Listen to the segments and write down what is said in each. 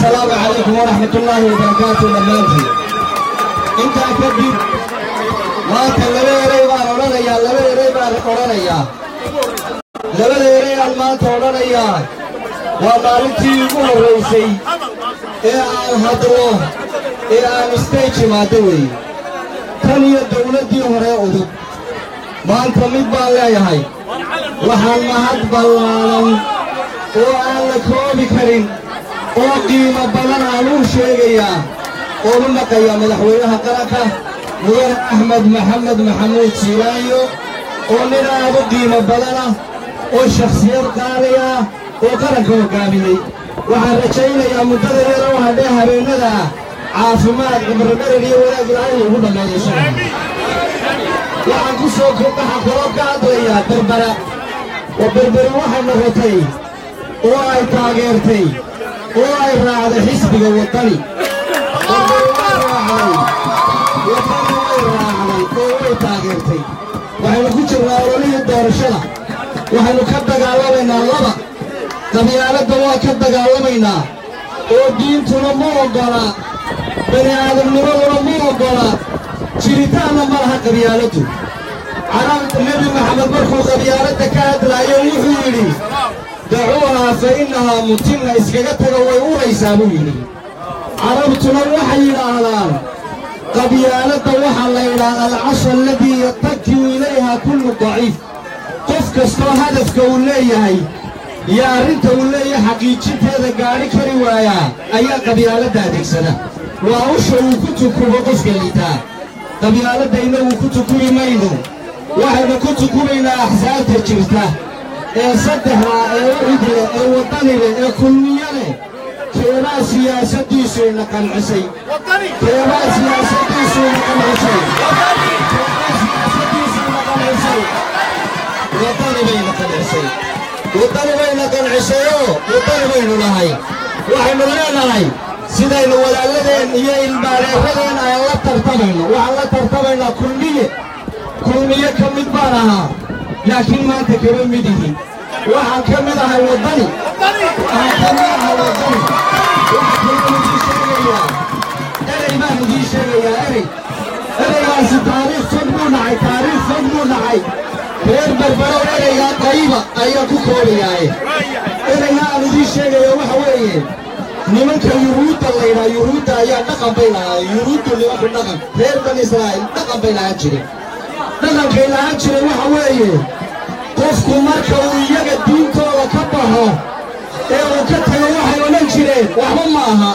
السلام عليكم ورحمة الله وبركاته dhammaantiin intaa kadib maanta laba erey baan odhanayaa laba erey baan odhanayaa labada erey aan maanta odhanayaa waa maalintii ugu horraysay ee aan hadlo ee aan stage imaado weeye tan iyo dawladdii hore udub maanta mid baan leeyahay waxaan mahad ballaadan oo aan la koobi karin oo qiimo badan aan u sheegayaa oo u naqaya madaxweynaha qaranka mudane axmed maxamed maxamuud siilaayo oo nin aad u qiimo badanah oo shakhsiyad qaali ah oo qaranka hoggaamiyey waxaan rajaynayaa muddada yara u hadhee habeennada ah caafimaad cibromarin iyo wanaag ilaahay ugu dhammeeyo inshaalla waxaan ku soo waxaan kaloo ka hadlayaa berbera oo berberi waxay noqotay oo ay taageertay oo ay raacday xisbiga waddani berberi way raacday waddani way raacday oo way taageertay waxaynu ku jirnaa ololihii doorashada waxaynu ka dagaalamaynaa laba qabyaaladda waa ka dagaalamaynaa oo diintuna ma oggola bani aadamnimaduna ma oggola jiritaanna ma laha qabyaaladdu carabta nebi maxamed markuu qabyaaladda ka hadlaayo wuxuu yidhi dacuuhaa fa innahaa mutinna iskaga tago way uraysaa buu yidhi carabtuna waxay yidhaahdaan qabyaaladda waxaa la yidhaahdaa alcasha aladii yattakiu ilayha kullu daciif qof kastoo hadafka uu leeyahay iyo arrinta uu leeyahay xaqiijinteeda gaadhi kari waayaa ayaa qabyaaladda adeegsada waa usha uu ku tukubo qofka liitaa qabyaaladda innagu ku tukubi mayno waxaynu ku tukubaynaa axsaabta jirta ee saddexda ee ucidle ee waddanile ee kulmiyo leh keebaa siyaasaddiisu ina qancisay keebaa siyaasaddiisu ina qancisay keebaa siyaasaddiisu ina qancisay waddani bayna qancisay waddani bayna qancisayoo waddani baynu nahay waxaynu leenahay sidaynu walaaladeen iyo ilmaareeradeen aan la tartamayno waxaan la tartamaynaa kulmiye kulmiye ka mid baan ahaa laakiin maanta kama mid ihin waxaan ka mid ahay waddani waxaan ka mid ahay waddani waxaan kaloo idiin sheegayaa erey baan idiin sheegayaa erey ereygaasi taariikh fog buu dhacay taariikh fog buu dhacay reer berbero ereygaa qayiba ayaa ku koobayaaye ereyga aan idiin sheegaya waxa weeye nimanka yuhuudda laydhaa yuhuudda ayaa dhaqan bay lahaa yuhuuddu nimanku dhaqan reer bani israa'iil dhaqan bay lahaan jireen dhaqankay lahaan jiray waxa weeye qofku marka uu iyaga diintooda ka baxo ee uu ka tago waxay odhan jireen waxba ma aha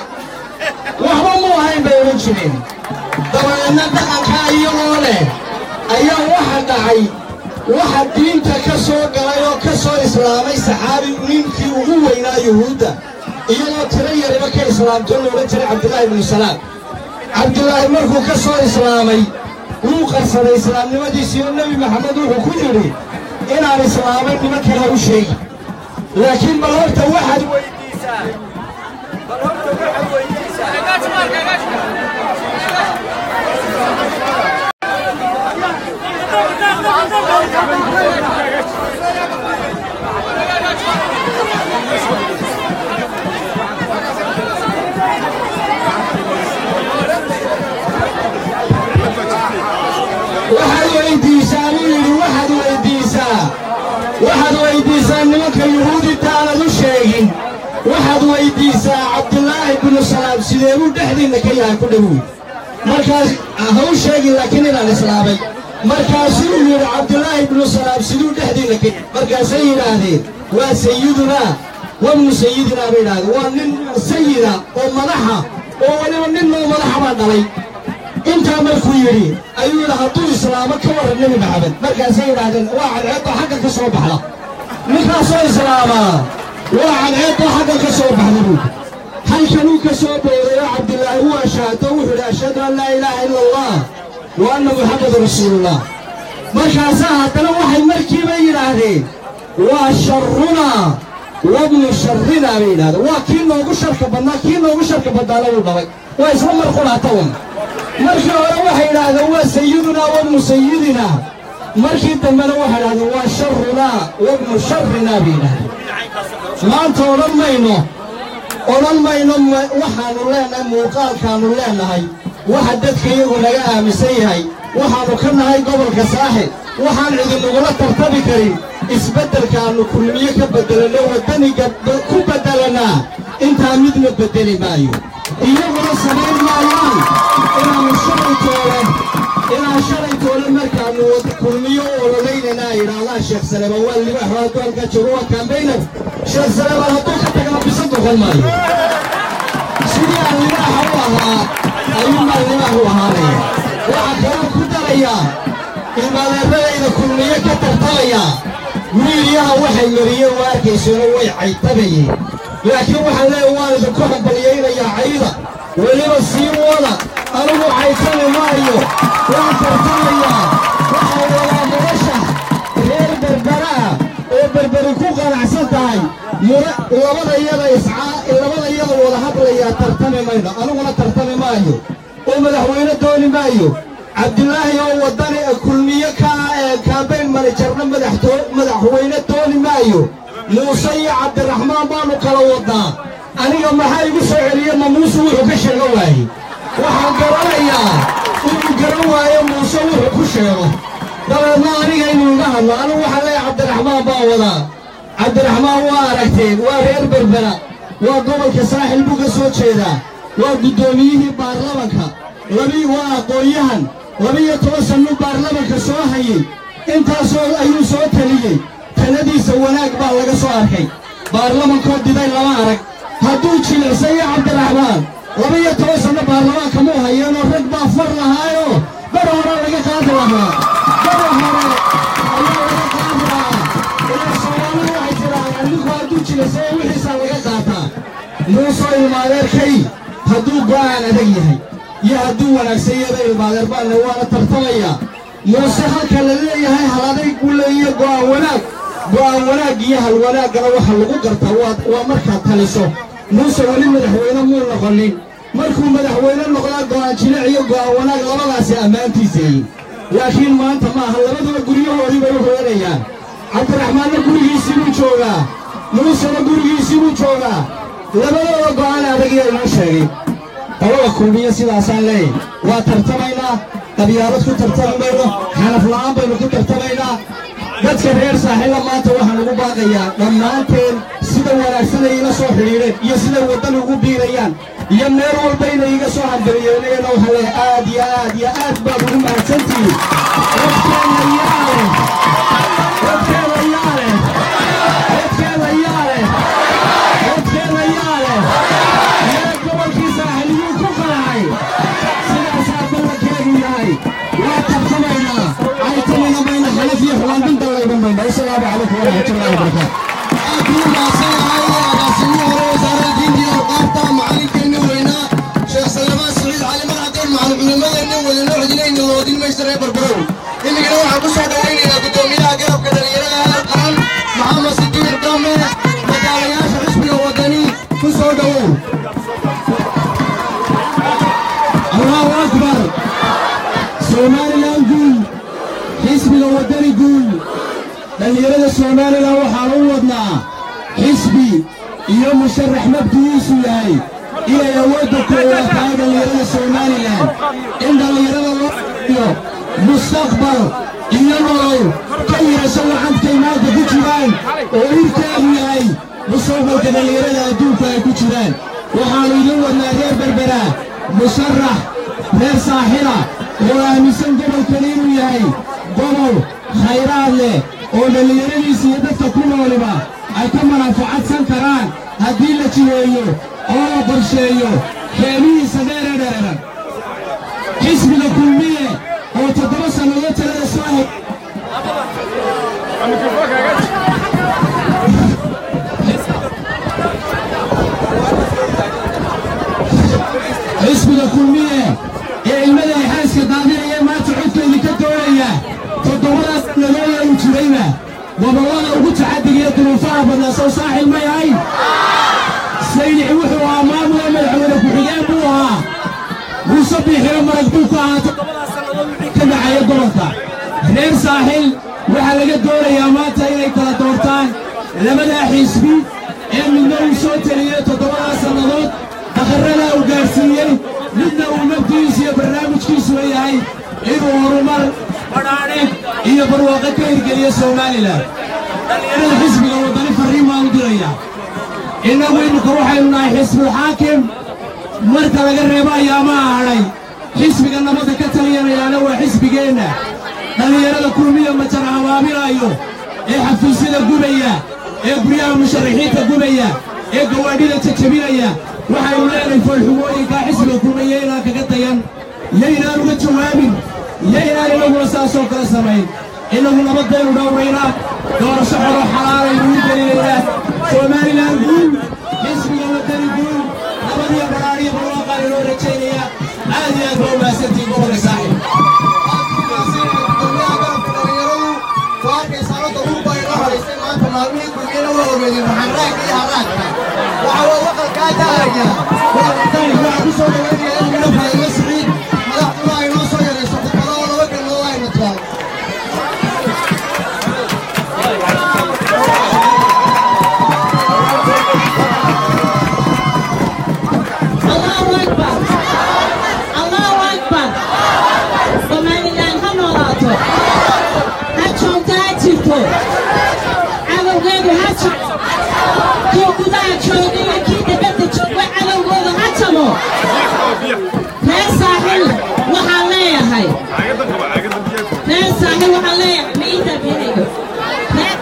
waxba mu ahayn bay odhan jireen dabadeedna dhaqankaa iyagoo leh ayaa waxa dhacay waxa diinta ka soo galay oo ka soo islaamay saxaabi ninkii ugu weynaa yuhuudda iyadoo tiro yariba ka islaamtoo la odhan jiray cabdillaahi ibnu salaam cabdillaahi markuu ka soo islaamay wuu qarsaday islaamnimadiisii oo nebi maxamed wuxuu ku yidhi inaan islaamay nimankana u sheegi laakiin bal horta waxaad weydiisaa bal horta waxaad weydiisaa waxaad weydiisaa buu yidhi waxaad weydiisaa waxaad weydiisaa nimanka yuhuudinta aanad u sheegin waxaad weydiisaa cabdulaahi binu salaam sidee buu dhexdiinna ka yahay ku dhowey markaas ha u sheegin laakiin inaan islaamay markaasuu yidhi cabdulaahi binu salaam siduu dhexdiinna ka yahay markaasay yidhaahdeen waa sayidunaa wabnu sayidinaa bay yidhahdeen waa nin sayida oo madaxa oo weliba nin noo madaxa baa dhalay intaa markuu yidhi ayuu yidhi hadduu islaamo ka warran nebi maxamed markaasay yidhaahdeen waa cadceedoo xagga ka soo baxda ninkaasoo islaamaa waa cadceedoo xagga ka soo baxda buudi halkanuu ka soo booday oo cabdilaahi uu ashaato wuxuu yidhi ashhadu an laa ilaaha ila allah wa anna muxammadan rasuulullah markaasaa haddana waxay markiiba yidhaahdeen waa sharrunaa wabnu sharrinaa bay yidhahdeen waa kii noogu sharka badnaa kii noogu sharka badnaana wuu dhabay waa isla mar qudhaata un markii hore waxay yidhaahdeen waa sayidunaa wabnu sayidinaa markii dambena waxay yidhahdeen waa sharunaa wabnu sharinaa bay yidhahdeen maanta odhan mayno odhan mayno waxaannu leenahay muuqaalkaannu leenahay waxa dadka iyagu naga aaminsan yahay waxaannu ka nahay gobolka saaxil waxaan idinugula tartami karin isbeddelkaannu kulmiye ka beddelanno waddaniga ku beddelannaa intaa midna beddeli maayo iyaguna samayn maayaan inaannu shalay toole inaan shalay toole markaannu kulmiyo u ololaynanaa yidhaahdaan sheekh saleeban waa libaax hadduu halkaa joogo waa kaambaynar sheekh saleeban hadduu ka tagana bisa noqon maayo sidii aan libaaxa u ahaa ayuunbaan libaax u ahaanaya waxaa kaloo ku darayaa ilmaadeeradayda kulmiye ka tartamaya wiilyaha waxay mariyeen waa arkayseeno way caytabayeen laakiin waxaan leeya waan idinku hambalyaynayaa cayda weliba sii wada anigu caytami maayo waan tartamayaa waxaa wadaa murashax reer berberaah oo berberi ku qanacsan tahay labada iyada iscaa labada iyada wada hadlayaa tartami mayno aniguna tartami maayo oo madaxweyne dooni maayo cabdilaahi oo waddani kulmiye ka ee kaambayn manajarna madaxweyne dooni maayo muuse iyo cabdiraxmaan baannu kala wadnaa aniga maxaa igu soo celiye ma muuse wuxuu ka sheego waaye waxaan garanayaa inuu garan waayo muuse wuxuu ku sheego dabeedna aniga inuu iga hadlo anigu waxaan leeyahay cabdiraxmaan baa wadaa cabdiraxmaan waa aragteen waa reer berbera waa gobolka saaxil buu ka soo jeedaa waa guddoomiyihii baarlamanka labii waa aqoon-yahan laba-iyo toban sannuu baarlamanka soo hayey intaasoo ayuu soo taliyey taladiisa wanaag baa laga soo arkay baarlamankoo diday lama arag hadduu jilicsayo cabdiraxmaan laba-iyo toban sanno baarlamaanka muu hayeenoo rag baa far lahaayoo bar hore laga qaadi lahaa bar hore ayaa laga qaadi lahaa ilaa soomaalidu waxay tidhaahdaan ninku hadduu jilicsayo wixiisaa laga qaataa muusoo ilmaadeerkay hadduu go'aan adag yahay iyo hadduu wanaagsan yada ilmaadeer baanne waana tartamayaa muuse halka la leeyahay hal adayg buu leeyahay go'aan wanaag go'aan wanaag iyo hal wanaaggana waxa lagu gartaa waa markaad taliso muuse weli madaxweyne muu noqonin markuu madaxweyne noqdaa go'aan jilic iyo go'aan wanaag labadaasi ammaantiisayin laakiin maanta maaha labaduba guryahoodii bay u hooyanayaan cabdiraxmaanna gurigiisii buu joogaa muusena gurigiisii buu joogaa labadooda go'aan adagiya inoo sheegay qolada kulmiye sidaasaan leeyahy waa tartamaynaa qabyaalad ku tartami mayno xanaf la'aan baynu ku tartamaynaa dadka reer saaxilla maanta waxaan ugu baaqayaa dhammaanteen sida wanaagsanay ila soo xidhiidheen iyo siday waddani ugu biirayaan iyo meel walba inay iga soo hambalyeynayana waxaa leeyahay aad iyo aad iyo aad baad ugu mahadsantihiin dadkeenna yaa leh dadkeenna yaa leh dadkeenna yaa leh dadkeenna yaa leh yaa gobolkii saaxiliyuu ku qalacay sidaasaa ballankeedu yahay waa tartamaynaa caytamina mayna xalif iyo xuwaandin dallayban mayna wasalaamu calaykum waraxmatullahi wabarakaatu aad buu mahadsan yahay agaasimihii hore wasaaradda diinta iyo awqaafta macalinkeenna weynaa sheekh salamaan saciid cali madaxdeen macalin culimmadeenna wadano codinayna loodin maysa reer barbarow imigana waxaan ku soo dhowaynaynaa guddoomiyaha garabka dhallinyarada heer qaran maxamed sidiiq dame magaalayaasha xisbiga wadani ku soo dhowow allahu akbar somalilan guul xisbiga waddani guul dhallinyarada somalilan waxaan u wadnaa xisbi iyo musharax mabdigiisu yahay inay awoodda koowaad tahay dhallinyarada somalilan in dhallinyarada loo iyo mustaqbal iyo nolol ka yeesho lacagtay maanta ku jiraan oo irkeedu yahay mustaqbalka dhallinyarada adduunka ay ku jiraan waxaannu idin wadnaa reer berbera musharax reer saaxila oo aaminsan gobolkani inuu yahay gobol khayraad leh oo dhallinyaradiisa iyo dadka ku nooliba ay ka manafacadsan karaan haddii la jiheeyo oo la qorsheeyo keenihiisa dheeree dhereeran xisbiga kulmiye oo toddoba sannadood talada soo hay xisbiga kulmiye ee ilmada xaaska daadinaya maanta codkeedii ka doonaya toddobadaas sannadood uu jirayba gobollada ugu tacaddiga iyo duruufaha badnaa sow saaxil may ahayn saydici wuxuu ahaa maamula madaxweyne ku-xigeen buu ahaa muuse biixiro marag buu ku ahaa toddobadaas sannadood wixii ka dhacaya gobolka reer saaxil waxaa laga doonayaa maanta inay kala doortaan labadaa xisbi ee midna uu soo teliyey toddobadaa sannadood daqarrada uu gaadhsiiyey midna uu naftiisu iyo barnaamijkiisu leeyahay inuu horumar badhaadhe iyo barwaaqo ka hirgeliyo somalilan dhallinyarada xisbiga waddani farriin baan u dirayaa innagu imika waxaynu nahay xisbulxaakim marka laga reebo ayaamaha hadhay xisbiga nabadda ka taliyanayaana waa xisbigeenna dhallinyarada kulmiya majar habaaminaayo ee xafiisyada gubaya ee guryaha musharaxiinta gubaya ee gawaadhida jajabinaya waxaynu leenahay foolxumooyinkaa xisbiga kulmiya inaan kaga dayan yaynaan uga jawaabin yaynaan inaguna saasoo kale samayn innagu nabadaynu dhowraynaa doorasho xoro xalaalaynu u gelinaynaa somalilan guul xisbiga waddani guul nabadiyo badhaadhiyo barwaaqaan inoo rajaynaya aad iyo aad baa u mahadsantihiin gobolka saaxiib maalmihii kulmiyana waa ogeedeen raxanraagka iyo haraagka waxa waa waqalkaa daahaya walaalitaan waxaa ku soo dhaweynaya in mina faadimo siciid madaxduna ay noo soo yarayso khudbado oo laba galmood ayna tahay Allahu Akbar. Allahu Akbar. Somaliland ha noolaato. Ha joogto ha jirto. Cadowgeedu ha jabo. Kii gudaha jooga iyo kii dibadda jooga cadowgooda ha jabo. Reer saaxil waxaan leeyahay. Reer saaxil waxaan leeyahay. Ma ii taabinayo. Reer-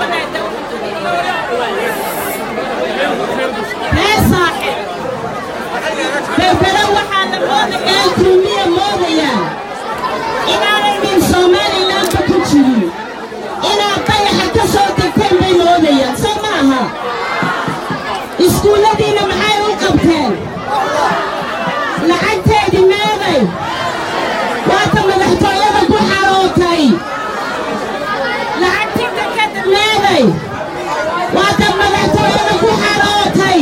Reer saaxil. berbera waxaa la moodayaa kulmiya moodayaan inaanay nin somalilanka ku jirin inaad dayaxa ka soo degteen bay moodayaan soo maaha iskuulladiina maxay u qabteen lacagteedii meeday waata madaxtooyada ku xarootay lacagtii dekada meeday waata madaxtooyada ku xarootay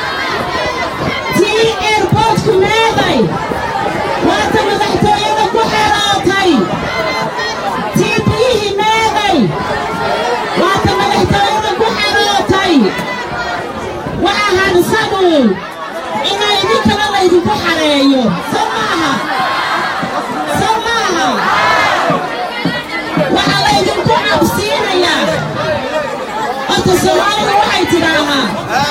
tii airportku meeday waata madaxtooyada ku xerootay tii biyihii meeday waata madaxtooyada ku xerootay waxa hadsanuun inaa idinkana laydinku xareeyo soo maaha soo maaha waxaa laydinku cabsiinayaa horta soomaalida waxay tidhaahaa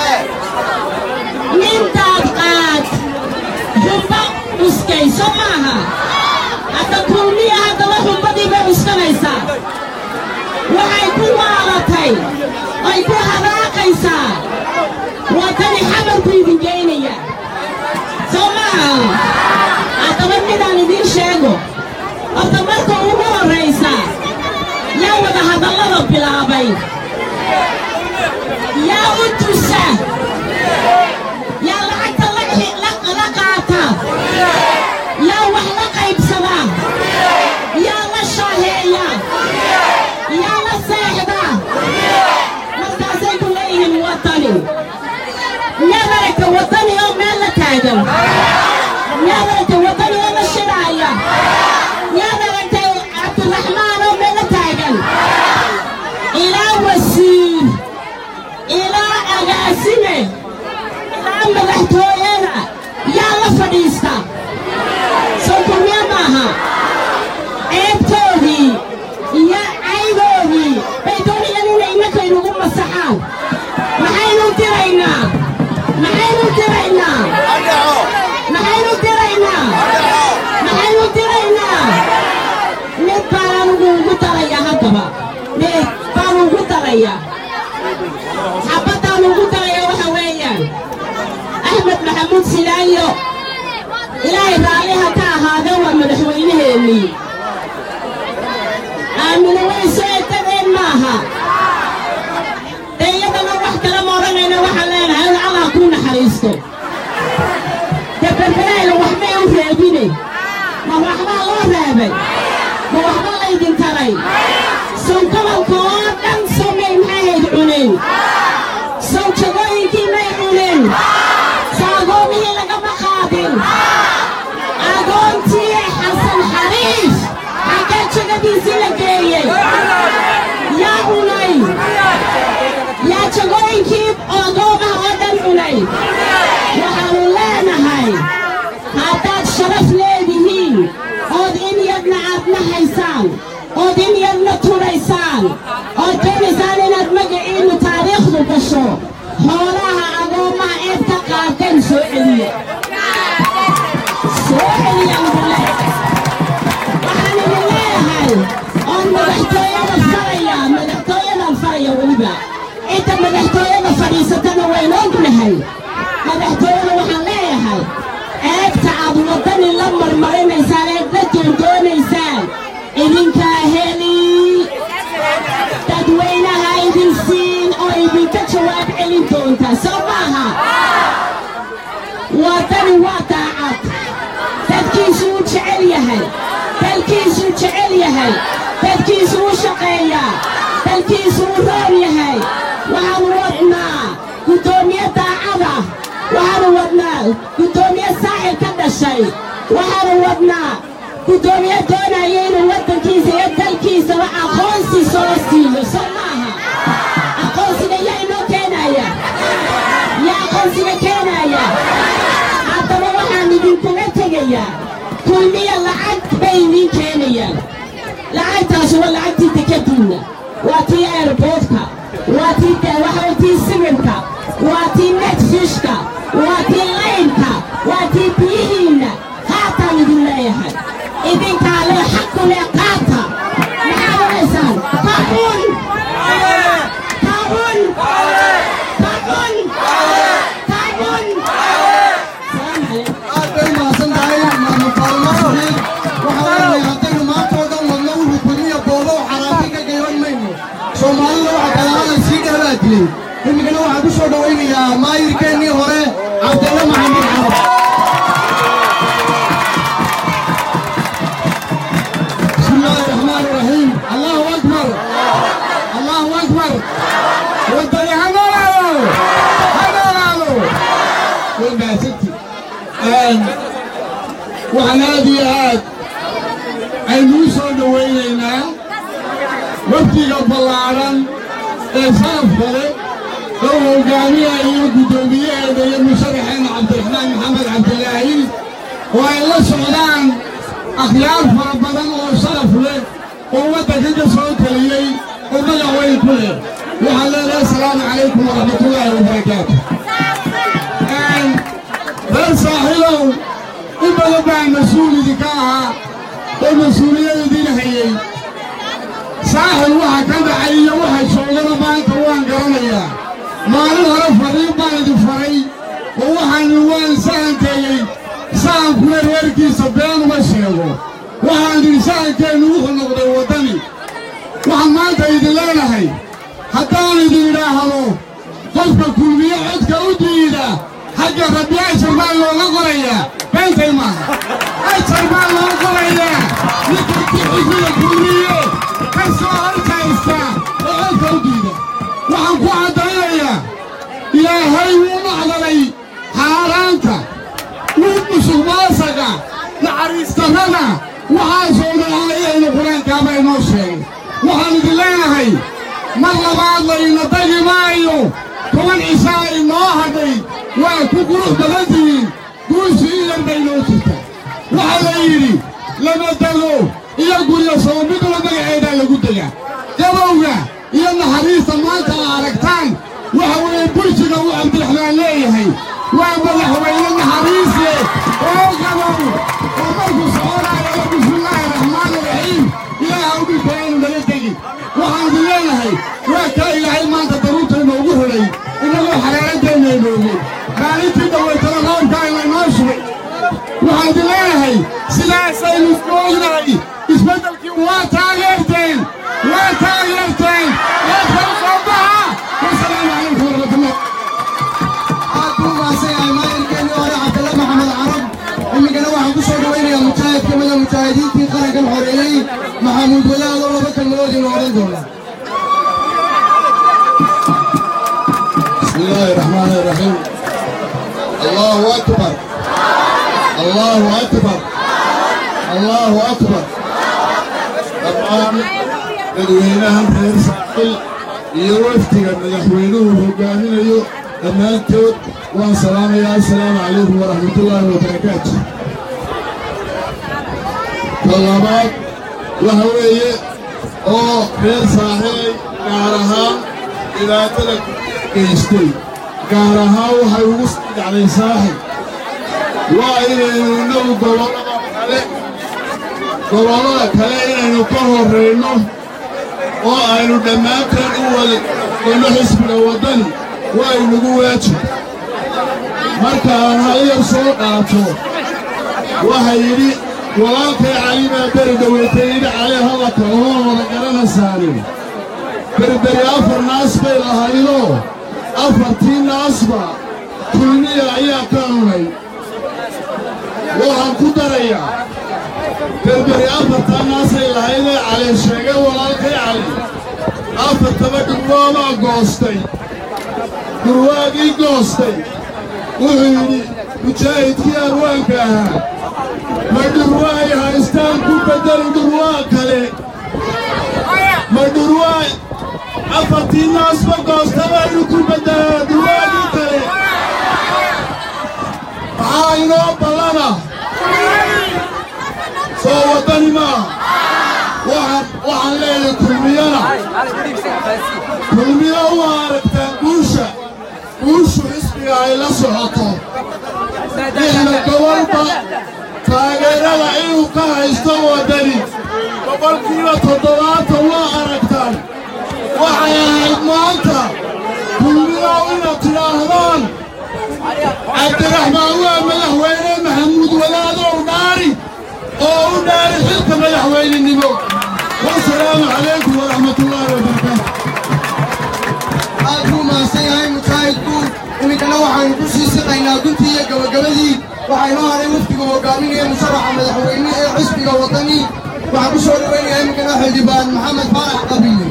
nintaad qaad xumba uskay soo maaha hadda kulmiya haddaba xumbadii bay uskanaysaa waxay ku waalatay ay ku hadaaqaysaa waddani xamarku idin geynaya soo maaha haddaba midaan idiin sheego horta marka ugu horraysa yaa wada hadallada bilaabay yaa u tusa yaa lacagta la xi- la- la qaata yaa wax la qaybsada yaa la shaaheeya yaa la seexda markaasay ku leeyihiin waddani miyaad aragta waddani oo meel la taagan miyaad aragta waddani oo la shidhaaya miyaad aragtay cabdiraxmaan oo meel la taagan ilaa wasiir ilaa agaasime ilaa madaxtooyada yaa la fadhiista soo kulmiye maaha ceebtoodii iyo caydoodii bay doonayaan inay imakaynugu masaxaan maxaynu diraynaa maxaynu diraynaa maxaynu diraynaa maxaynu diraynaa mid baan anugu ugu darayaa haddaba mid baan ugu darayaa xabaddaan ugu darayaa waxa weeyaan axmed maxamuud silaayo ilaahay raalliha ka ahaadee waa madaxweynaheennii aamino way soo edadeen maaha dee iyadana wax kale ma odhanayna waxaan leenahay in allah kuu naxariisto dee berberayla waxbay u reebine ma waxbaa loo reebay ma waxba laydin taray sow gobolka oo dhan sow may maxaahayd cuneen sow jagooyinkii may cuneen sow agoomihii lagama qaadin agoontii xasan xariif xaggee jagadiisii la geeyey yaa cunay yaa jagooyinkii agoon tuuraysaan ood in yarna tuuraysaan ood doonaysaan inaad magaciinnu taariikhdu gasho xoolaha agoommaha eed ka qaateen soo celiya soo celiyaan bule waxaan idin leeyahay oon madaxtooyada faraya madaxtooyadan faraya weliba cidda madaxtooyada fadhiisatana waynu ognahay madaxtooyada waxaan leeyahay eegta aad waddani la marmarinaysaan eed la doondoonaysaan idinkaa heli dadweynaha idin siin oo idinka jawaab celin doonta soo maaha waddani waa daacad dadkiisuu jecel yahay dalkiisuu jecel yahay dadkiisuu u shaqeeyaa dalkiisuu u roon yahay waxaanu wadnaa guddoomiye daacada waxaanu wadnaa guddoomiye saaxil ka dhashay waxaanu wadnaa guddoomiye doonaya inuu waddankiisa iyo dalkiisaba aqoonsi soo siiyo soo maaha aqoonsiga yaa inoo keenaya yaa aqoonsiga keenaya haddaba waxaan idinkaga tegayaa kulmiya lacag bay idiin keenayaan lacagtaas waa lacagtii dekadiinna waa tii airboodka waa tii waxaa tii sibirka waa tii netfishka waa tii laynka waa tii biyihiinna qaataan idin leeyahay idinkaa lee xaqu lee qaata maxaad onaysaan tacun tacun tacun tacun salaam calaykum aad bay umahadsan tahay maamul faalmo saxiib waxaa weeye haddaynu maanta oo dhan wadno wuxuu kulmiya boobo xaraati ka gayban mayno soomaalida waxa kalaada sii dheebaa dilay imikana waxaan ku soo dhowaynayaa maayirkeennii hore cabdalla maxamed carab بسم الله الرحمن الرحيم الله اكبر الله اكبر ودني هنالو هنالو قلنا يا ستي الان وعنادي هاد الموسى دوينينا وفدي بلارن ee saraf kale oo hogaamiya iyo guddoomiyaheeda iyo musharaxeena cabdiraxmaan maxamed cabdilaahi oo ay la socdaan akhyaar fara badan oo sharaf leh oo waddanka ka soo taliyey oo magac weyn ku leh waxaan leenahay asalaamu calaykum waraxmatullaahi wabarakaatu reer saaxiilow in badan baa mas-uul idinka ahaa oo mas-uuliyad idin hayey saaxil waxa ka dhacay iyo waxa joogana maanta waan garanayaa maalin hore fariin baan idin faray oo waxaanu waan sahankeeyey sahankuna reerkiisa been uma sheego waxaan idin sahankeennu wuxuu noqday waddani waxaan maanta idin leenahay haddaan idin idhaahdo qofka kulmiye codka u diida xagga rabbi ajar baa looga qorayaa beentay maaha ajar baa loo qorayaa ninka bixisiga kulmiye ka soo horkaysta oo codka u diida waxaan ku caddaynayaa ilaahay wuu macdalay xaaraanta wuu musuqmaasaga naxariistarrada waxaasoo dhan aayahayna qur-aankaaba inoo sheegay waxaan idin leenahay mar labaad layna dagi maayo toban cishaa inoo hadhay waa ku qurux badan tihiin guushu idan bay noo jirta waxaa la yidhi lama dego iyo guryo soo midba magaceedaa lagu degaa gabowga iyo naxariista maanta aa aragtaan waxa weeye burjiga uu cabdiraxmaan leeyahay waa madaxweyne naxariis leh oo gabow oo markuu soconaayo la bismillaahi raxmaani raxiim ilaaha u dhintayaynu naga tegi waxaan idin leenahay waa kaa ilaahay maanta daruurta inoogu helay innagoo xaraaradeenna inoogey maalintii dhawaytana roobkaa inaynoo shubay waxaan idin leenahay sidaasaynu isku ognahay isbeddelkii waa taageerteen waa taageerteen waa kala soo baxa wasalaamu calaykum waraxmatullah aad buu mahadsan yahay maayirkeennii hore cabdalla maxamed carab imikana waxaan ku soo dhawaynayaa mujaahid ka mida mujaahidiintii qarankan xoreeyey maxamuud wadaad oo laba kalmadood inuu odhan doona بسم الله الرحمن الرحيم الله أكبر الله أكبر الله أكبر طبعا مدوينها reer saaxil iyo wafdiga madaxweynuhu hogaaminayo dhammaantood waan salaamayaa assalaamu calaykum waraxmatullaahi wabarakaatu talabaad waxa weeye oo reer saaxilay gaar ahaan dhibaatada geystay gaar ahaan waxay ugu dhacday saaxil waa inaynu innagu gobollada kale gobollada kale inaynu ka horrayno oo aynu dhammaanteen u wada ino xisbiga waddani waa inagu waajib marka aan halyar soo qaato waxa yidhi walaalkay cali baa beri dhoweytay yidhi cali hadalka ooma wada garanaysaani berberi afar naas bay lahaydoo afartii naasba kulmiya ayaa ka cunay waxaan ku darayaa berberi afartaa naasay lahaydee cali sheegay walaalkay cali afartaba dhurwaabaa goostay dhurwaagii goostay wuxuu yidhi mujaahidkii arwaanka ahaa ma dhurwaay haystaan ku beddeli dhurwaa kale ma dhurwaay afartii naasba goosta baynu ku beddelaa dhurwaagii kale maxaa inoo ballana soo waddani maaha waxaan waxaan leeyahay kulmiyana kulmiyo u aragtaan guusha guushu xisbiga ay la socoto lixda gobolba taageerada inuu ka haysto waddani boqolkiiba toddobaatan waa aragtaan waxay ahayd maanta kulmiyow inaad tidhaahdaan cabdiraxmaan waa madaxweyne maxamuud wadaadow dhaari oo u dhaari xilka madaxweynenimo wasalaamu calaykum waraxmatullaahi wabarakaatu aad buu mahadsan yahay mujaahidku iminkana waxaanu ku sii siqaynaa guntii iyo gabagabadii waxaa inoo hadhay wafdiga hogaaminaya musharaxa madaxweyne ee xisbiga waddani waxaan ku soo dhowaynayaa iminkana xildhibaan maxamed faarax qabiile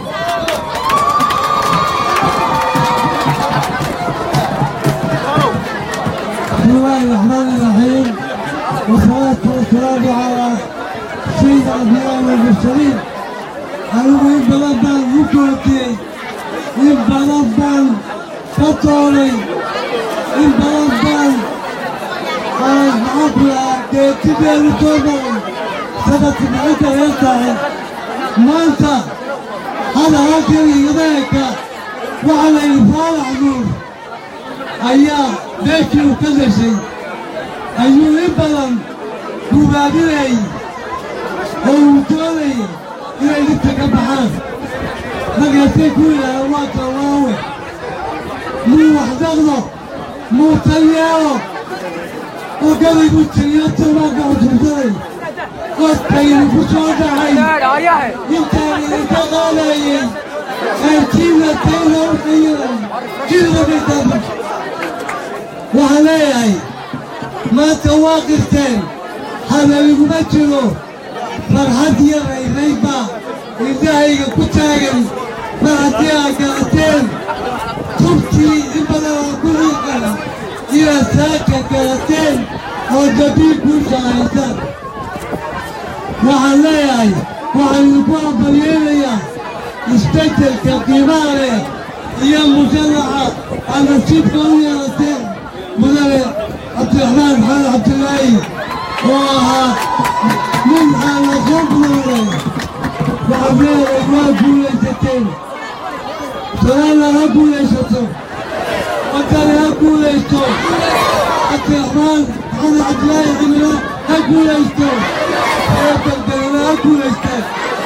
بسم الله الرحمن الرحيم والصلاة والسلام على سيد الأنبياء والمرسلين أنه إن بلدان مكوتي إن بلدان فطوري إن بلدان خلاص معبلا تبير توبري سنة بعيدة ينتهي ما أنت هذا هكذا يضيك وعلى إفعال نور ayaa beeshii uu ka gashay ayuu in badan gubaabinayay oo uu doonayay inay dhibta ka baxaan markaasay ku yidhaaheen waa tawaawe muu waxdaqdo muu talyeelo oo gabaygu tiriyo tilmaanka xusuusanay qodkaynu ku soo dhacay intaan idinka qaadayay qaybtiina tayna u xayiray jilbabitaaba waxaan leeyahay maanta waa qirteen habeliguma jiro farxad iyo rayrayba indhahayga ku taagan mar haddii aad garateen tubtii in badan oo ku xiiqan inaad saaka garateen oo dabiib kuu shaqaysaan waxaan leeyahay waxaan idinku ambalyeelayaa isbeddelka qiimaha leh iyo musharaxa aad nasiibka u yeelateen mudane cabdiraxmaan maxamed cabdilaahi oo ahaa nin aan la soo gudaray waxaad leedahay waa guulaysateen salaalla ha guulaysato wadani ha guulaysto cabdiraxmaan maxamed cabdilaahi cimilo ha guulaysto ee dalgalina ha guulaysteen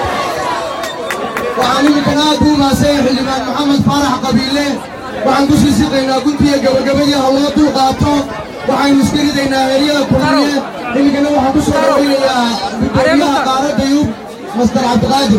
waxaan iminkana aad buu mahadsan yahay xildhibaan maxamed faarax qabiile waxaan ku sii siqaynaa guntiga gabagabadii ha loo dul qaato waxaynu iska ridaynaa heeryada kulmiye iminkana waxaan ku soo dhawaynayaa gudoomiyaha qaaradda yub master cabdiqaadir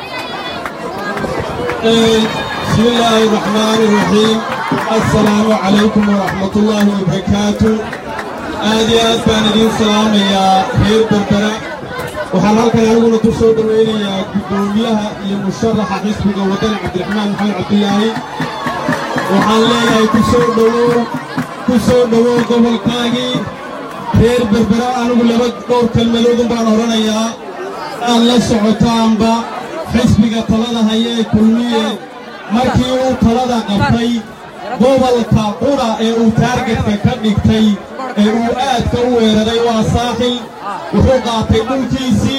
بسم الله الرحمن الرحيم السلام عليكم ورحمة الله وبركاته آدي آد بان دين سلام يا خير بربرة waxaan halkan aniguna ku soo dhoweynayaa guddoomiyaha iyo musharaxa xisbiga wadani cabdiraxmaan maxamed cabdilaahi waxaan leeyahay ku soo dhowow ku soo dhowow gobolkaagii reer berbera anigu laba dhowr kelmadoodun baan odhanayaa aad la socotaanba xisbiga talada haya ee kulmiye markii uu talada qabtay gobolka qura ee uu taargetka ka dhigtay ee uu aadka u weeraray waa saaxil wuxuu qaatay dhulkiisii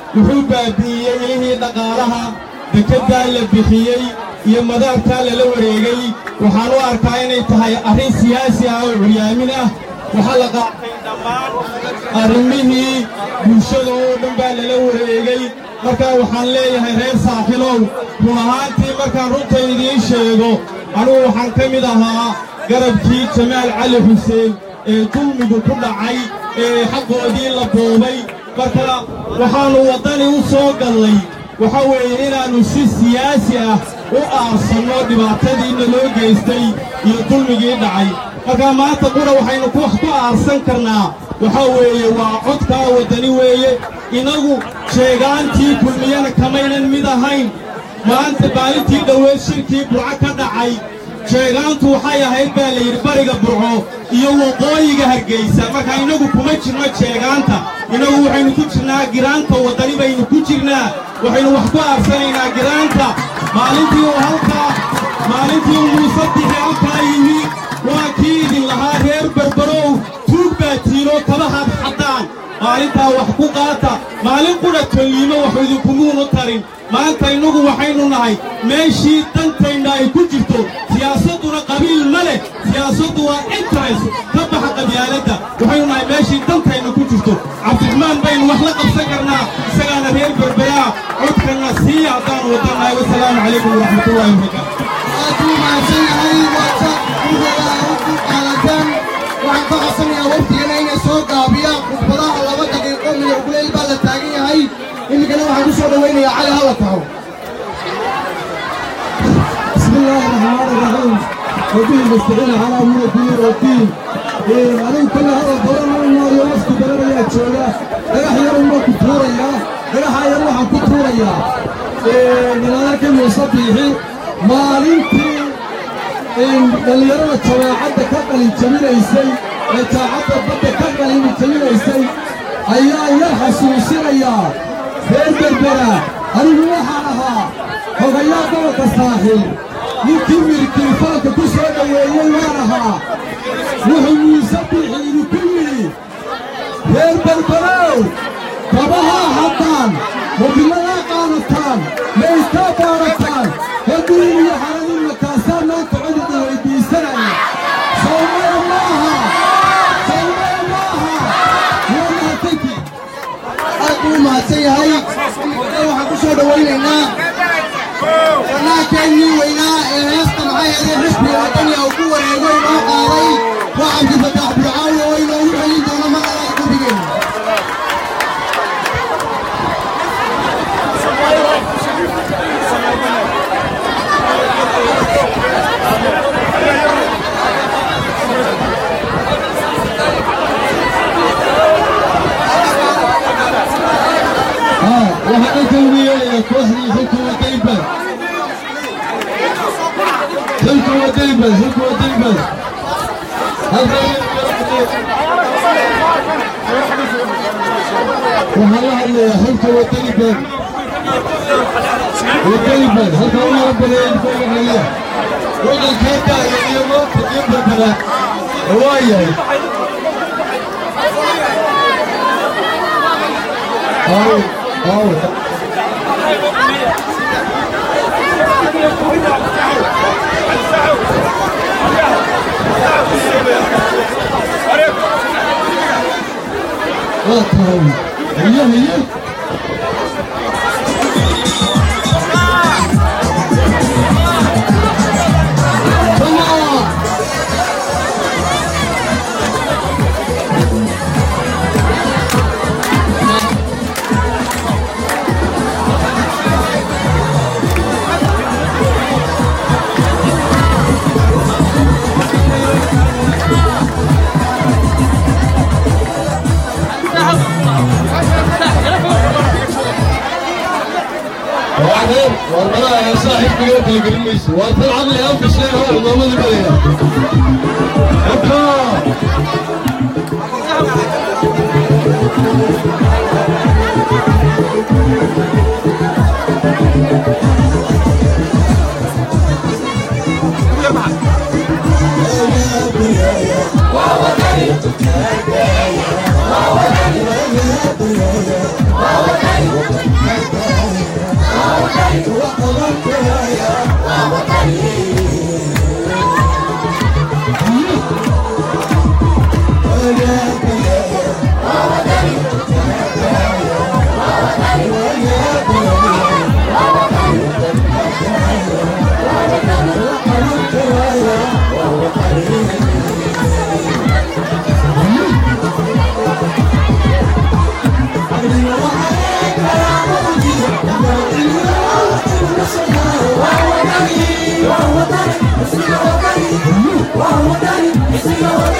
wuxuu baabi'iyey ilihii dhaqaalaha dekeddaa la bixiyey iyo madaarkaa lala wareegay waxaan u arkaa inay tahay arrin siyaasi ah oo curyaamin ah waxaa la qaatay dhammaan arrimihii bulshada oo dhan baa lala wareegay markaa waxaan leeyahay reer saaxilow run ahaantii markaan runta idiin sheego anugu waxaan ka mid ahaa garabkii jamaal cali xuseen ee dulmigu ku dhacay ee xaqoodii la boobay marka waxaannu waddani u soo gallay waxa weeye inaannu si siyaasi ah u aarsanno dhibaatadiina loo geystay iyo dulmigii dhacay marka maanta qura waxaynu wax ku aarsan karnaa waxa weeye waa codkaa waddani weeye inagu sheegaantii kulmiyana kamaynan mid ahayn maanta maalintii dhoweed shirkii burco ka dhacay sheegaantu waxay ahayd baa la yidhi bariga burco iyo waqooyiga hargaysa marka innagu kuma jirno sheegaanta innagu waxaynu ku jirnaa giraanta waddani baynu ku jirnaa waxaynu wax ku aarsanaynaa giraanta maalintii uu halkaa maalintii uu muuse bixi halkaa yimi waa kii idin lahaa reer berberow tuug baa tiinoo kabahaad xaddaan maalintaa wax ku qaata maalin qudha tolliimo waxu idinkumuunu tarin maanta innagu waxaynu nahay meeshii dantayna ay ku jirto siyaasadduna qabiil ma leh siyaasaddu waa interest ka baxa qabyaaladda waxaynu nahay meeshii dantayna ku jirto cabdiraxmaan baynu wax la qabsan karnaa isagaana reer berberaa codkanna sii haddaanu wadannahay wasalaamu calaykum waraxmatullaahi wabarakaatu aad buu mahadsan yahay waata gudaha ugu qaaladan waxaan ka codsanayaa waftigana inay soo gaabiyaan khudbadaha laba daqiiqo midax kuleyl baa la taagan yahay iminkana waxaan ku soo dhowaynayaa cali halla taho بسم الله الرحمن الرحيم وبه نستعين على امور الدين والدين anigu kale hadal badan ma imaayo wafti badan ayaa jooga dhagax yar unbaa ku tuurayaa dhagaxa yar waxaan ku tuurayaa ninaadarkii muuse biixi maalintii dhallinyarada jawaacadda ka qalin jabinaysay ee jaacadda badda ka qalin jabinaysay ayaa yar xasuusinayaa reer berbera anigu waxaan ahaa hogayaa gobolka saaxiil ninkii mirikilifaanka ku soo dhoweeyey waan ahaa wuxuu muuse biixi idinku yidhi reer berberow kabahaa haddaan mobiladaa qaadataan maystaa baarataan hadiin iyo xaradin makaasaa maanta codida weydiisanaya sawmaya maaha sawmaya maaha waa mahadsanti aad buu u mahadsan yahay iminkana waxaan ku soo dhowaynaynaa fannaankeenii weynaa ee heesta maxay ahayd xisbiga waddaniga uu ku wareego inoo qaaday waa cabdifataax burcaawi oo inoogu celin doono magalaada guddigeena waxaan inta ugu yeelayaa kooxdii xilka wadayban xilka wadayban xilka wadayban waxaan la hadlayaa xilka wadayban wadayban halka u yaro badeeyay kooxaliya waddankee daaya iyo moobta iyo berbera waa yahay Aw, aw. Waa tahay. Haye, haye. Come on. وبعدين والله يا صاحب بيقول لك الميس والطلعه اللي انفش لها هو ما اللي بيها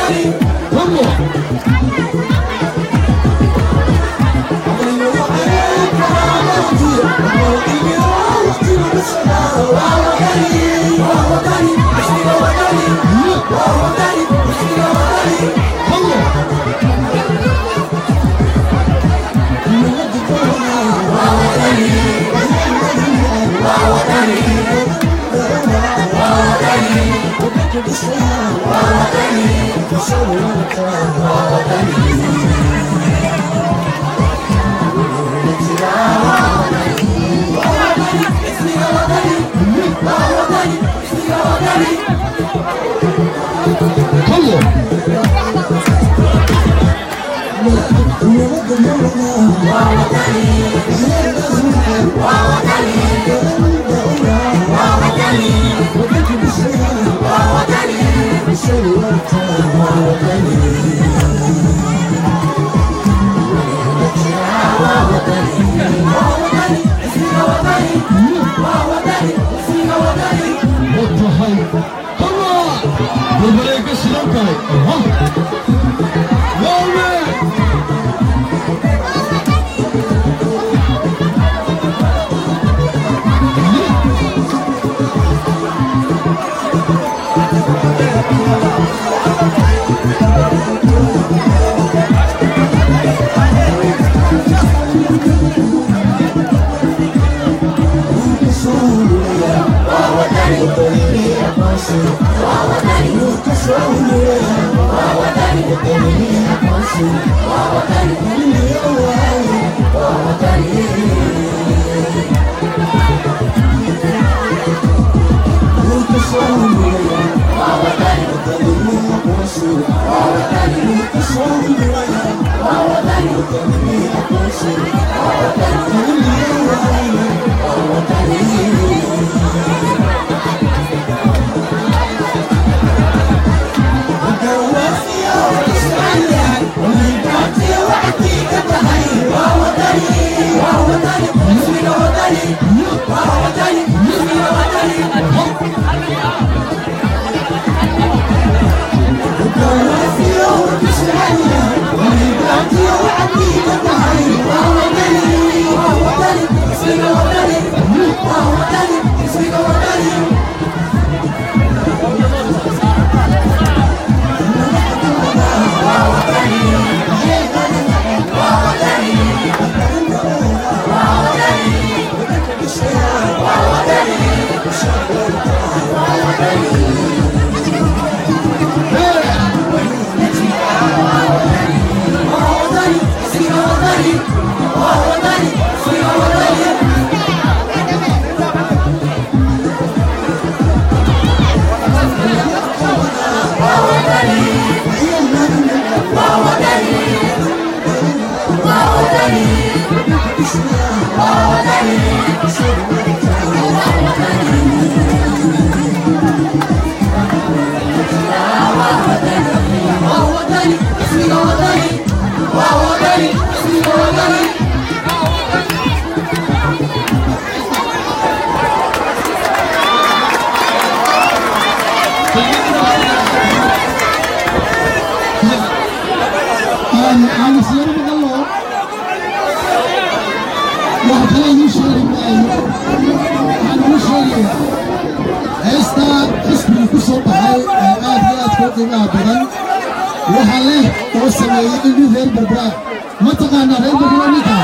waxaa leh oo sameeyey inuu reer barbaar ma taqaanaa reer barbaar ninka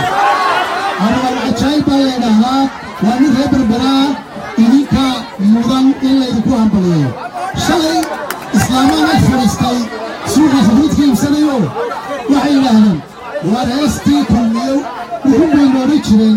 anwar cajaayib baa laydhahaa waa nin reer barbaraa idinka mudan in laydinku hambaliyo shalay islaamaan ag fadhiistay suuqa khadriidka iibsanayo waxay yidhaahdeen waa reestii kulmiyow wuxu bay noodhan jireen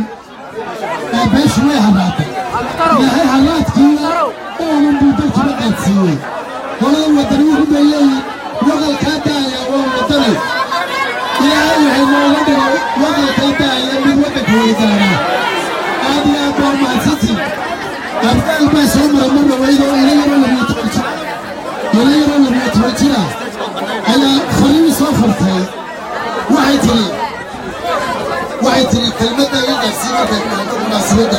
ee beeshu way harraatay ilaahay harraadkiina oonun buu dalkiba qaadsiiyey qolada wadani wuxu bay leeyihin waqalkaa daaya waa wadani ilaahay waxay nooga dhigay waqalkaa daaya mid waddanka weydaanaa aad iyo aad baa mahadsantiin abdaal baa soo mara mar dhaweyd oo ila yaroo labiyo toban jira ila yaroo labiyo toban jira ayaa fariin soo fartay waxay tiri waxay tiri kelmadda iga gaarsiin markay dhahdo munaasabadda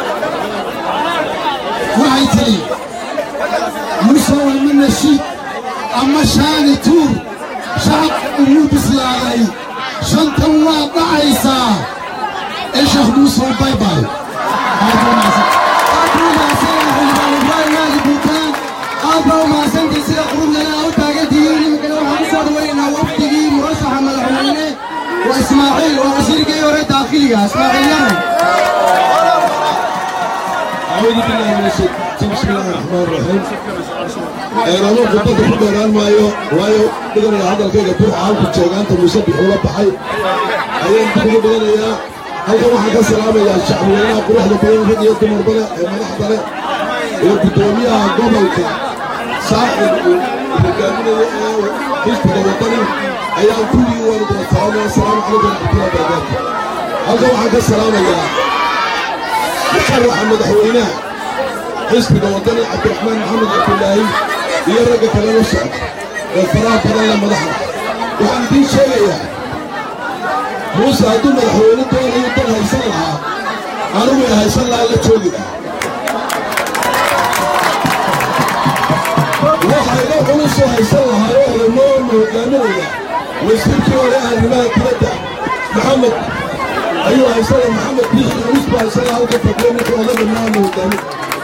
waxay tiri muuse waa ma nashiid ama shaani tuur shacabka ugu bislaaday shantan waa dhacaysaa ee sheekh muuse baybay aadba umahadsantii sida qurublana u taagantihiin iminkana waxaan u soo dhawaynaynaa wafdigii murashaxa madaxweyne waa ismaaciil waa wasiirkii hore daakhiliga ismaaciil yare أعوذ بالله من الشيطان بسم الله الرحمن الرحيم أنا خطة في دوران مايو وايو بدنا هذا الكيك بروح عالك تشيغان تمسبح ولا بحي أيام تقول بدنا يا هل كما حكى السلام يا الشعب لنا قروح لبين في ديوت مربنا ما نحضر وقدوميها قبلك صاحب وقامنا حزب الوطني أيام كل يوم السلام السلام عليكم ورحمة الله وبركاته هل كما حكى السلام يا مشرح مدحويناه حزب الوطني عبد الرحمن محمد عبد الله هي الرقة كلا نصعد والفراغ بدل لما ضحك وعن دي شيء موسى هدو مدحوينه دون يطلع هيسلها أنا ويا هيسلها إلا تشوقي waxay la culusoo haysan lahaayoo noo hogaaminaya wasiirkii hore arrimaha dibadda maxamed ayuu haysana maxamed biixi culus baa haysana halka fadhiya ninka oda dhammaana hogaamin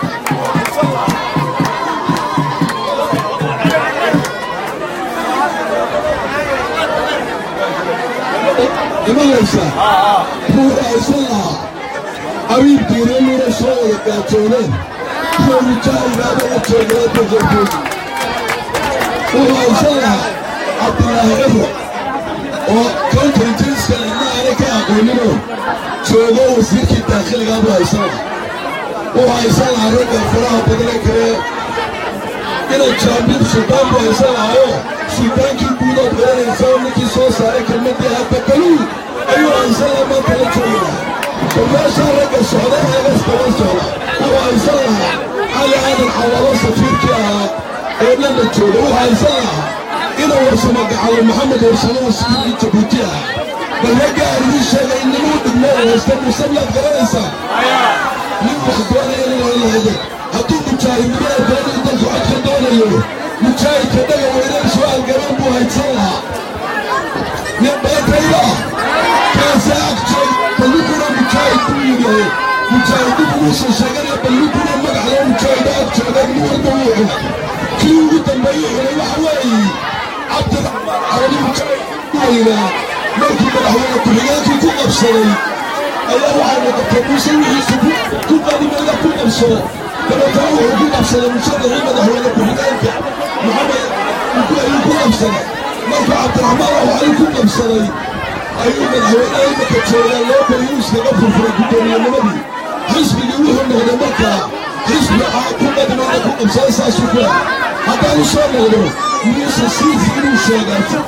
imanaysa ruuxa haysan lahaa abiibkiina muna soo wada gaajooneen kuwa rijaahigaaba la joogala bajarkooda wuxuu haysan lahaa cabdilaahi cibro oo koonta injiliska cidna aanay ka aqooninoo joogo wasiirkii daakhiligaabuu haysan lahaa wuxuu haysan lahaa ragga faraha badane kale inay jaambiir suldaan buu haysan lahaayo suldaankii guudood garanaysa oo ninkii soo saaray kelmadii habakaluul ayuu haysan lahaa maanta la joogi lahaa barbaashaa ragga socda eegas daba socda wuxuu haysan lahaa cali aadan xawalo safiirkii ahaa ee dhanna jooga wuxuu haysan lahaa inuu warsamo gacalo maxamed warsamo wasiirkii jabuuti ah bal ragga arigii sheegay nimuu dhigmo oo haysta musabyaad garanaysaa nin wax doonaya inuu lahayde hadduu mujaahidnimada doonay dalku codka doonayo mujaahidka dhaga weynan su-aal gaban buu haysan lahaa nin beetayda kaasi agjoog ballinkuna mujaahid buu yidhahe mujaahidin uusan sheeganaya ballinkuna magac loo mujaahida ag jooga nin walba wuu cunay kii ugu dambeeyey cunay waxa weeye cabdicabdi mujaahid weynaa markii madaxweyne ku-xigeenkii ku qabsaday ayaa waxay noqotay muuse wixiisu ku qadimeeda ku qabsado dabeetana wuxuu ku qabsaday musharaxii madaxweyne ku-xigeenka maxamed ayuu ku qabsaday marka cabdiraxmaan waxali ku qabsaday ayuu madaxweynaha imika joogaa loo bariyuu iskaga furfuray gudoomiyanimadii xisbigii wuxuu noqday markaa xisbi ku qadimeeda ku qabsada saasuu ku ah haddaan u soo noqdo muuse siifi inuu sheegaa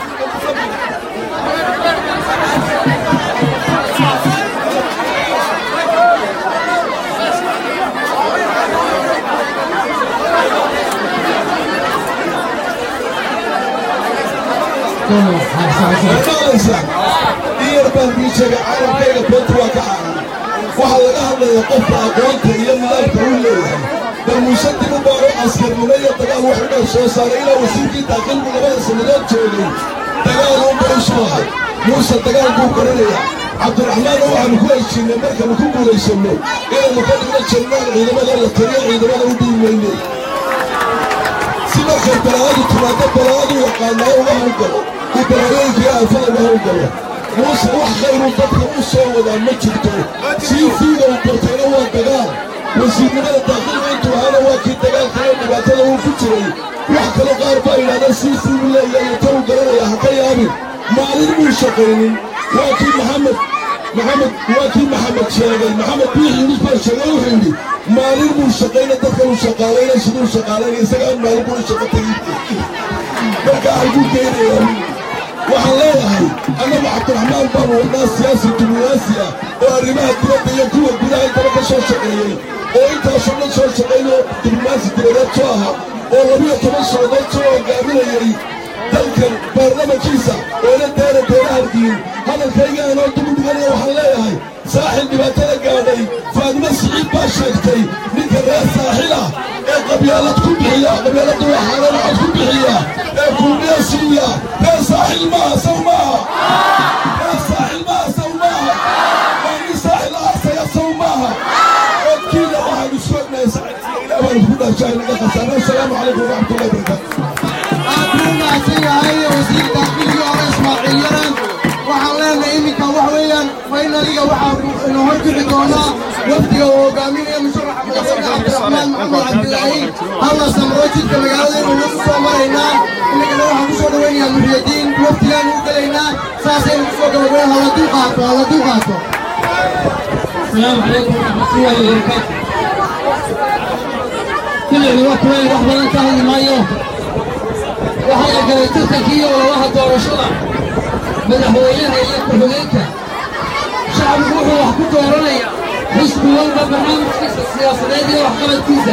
maqlaysaa in yar baan kuu sheegay caalamkayga beenta waa ka caaran waxaa laga hadlaya qofka aqoonta iyo nidaamka uu leeyahay bal muuse dib u baaro askarnimo iyo dagaal wax u dhan soo saaray ilaa wasiirkii daaqilku labada sannadood joogay dagaal uu barishu ahay muuse dagaal buu garanayaa cabdiraxmaan waxaanu ku heshiinay markanu ku guulaysanno inaynu ka dhigno jannaan ciidamada la taliyo ciidamada u dhiimayne si markay balaadu timaado balaadu yaqaanaa uga hawlgalo ku balaayooyinkii aafada uga hawlgalo muuse wax khayruu dadka u soo wadaa ma jirto sii fiiga uu bartayna waa dagaal wasiirnimada daaqilka intuu ahaana waa kii dagaalkaiyo dhibaatada uu ku jiray wax kale qaar baa yidhahdeen sii fiigu leeyahay ta uu garanaya ha ka yaabin maalin muu shaqaynin waa kii maxamed maxamed waa kii maxamed sheegay maxamed biixi yunus baa sheegay wuxuu yidhi maalin muu shaqayna dadka uu shaqaalaynay siduu shaqaalaynay isagaa maalin buu shaqa tegin marka halkuu geynayaa waxaan leeyahay annagu cabdiraxmaan baanu wadnaa siyaasi diblomaasi ah oo arrimaha dibadda iyo kuwa gudaha intaba ka soo shaqeeyey oo intaasoo dhan soo shaqaynoo diblomaasi dibadeed soo aha oo labiyo toban sanadood soo hogaaminayay dalkan baarlamankiisa oola deera deerahardiin hadalkayga aanoo dib u dhiganaya waxaan leeyahay saaxil dhibaatada gaadhay faadimo siciid baa sheegtay ninka reer saaxil ah ee qabyaalad ku bixiya qabyaaladda waxaana lacag ku bixiya ee kulmiya siiya ee saaxil maaha saw maaha ee saaxil maaha saw maaha waa nin saaxil aasaya saw maaha codkiina waxaanu soognay saaxilkiina ilaah baan isku dhaashaa inaga khasaara assalaamu calaykum waraxmatullahi wabarakaatu aad buu mahadsan yahay wasiirka xilkii hore ismaaciil yaran waxaan leenahay iminka wax weeyaan faynaliga waxaa ina horkici doonaa wafdiga uu hogaaminaya musharaxa madaxweyne cabdiraxmaan maxamed cabdilaahi halla samro jidka magaalada inuu nagu soo maraynaa iminkana waxaan kusoo dhawaynayaa muxiyadiin wafdigaan u gelaynaa saasaynu kusoo gabagabayn hala dul qaato hala dul qaato السلام عليكم ورحمة الله وبركاته كل الوقت وين واحد من كهل مايو واحد قال تركيا ولا واحد دور شرع مدحوينها هي كحولينك شعب روحه وحكو دورانيا حسب والبا برنامج كيس السياسة دي وحكمت كيسة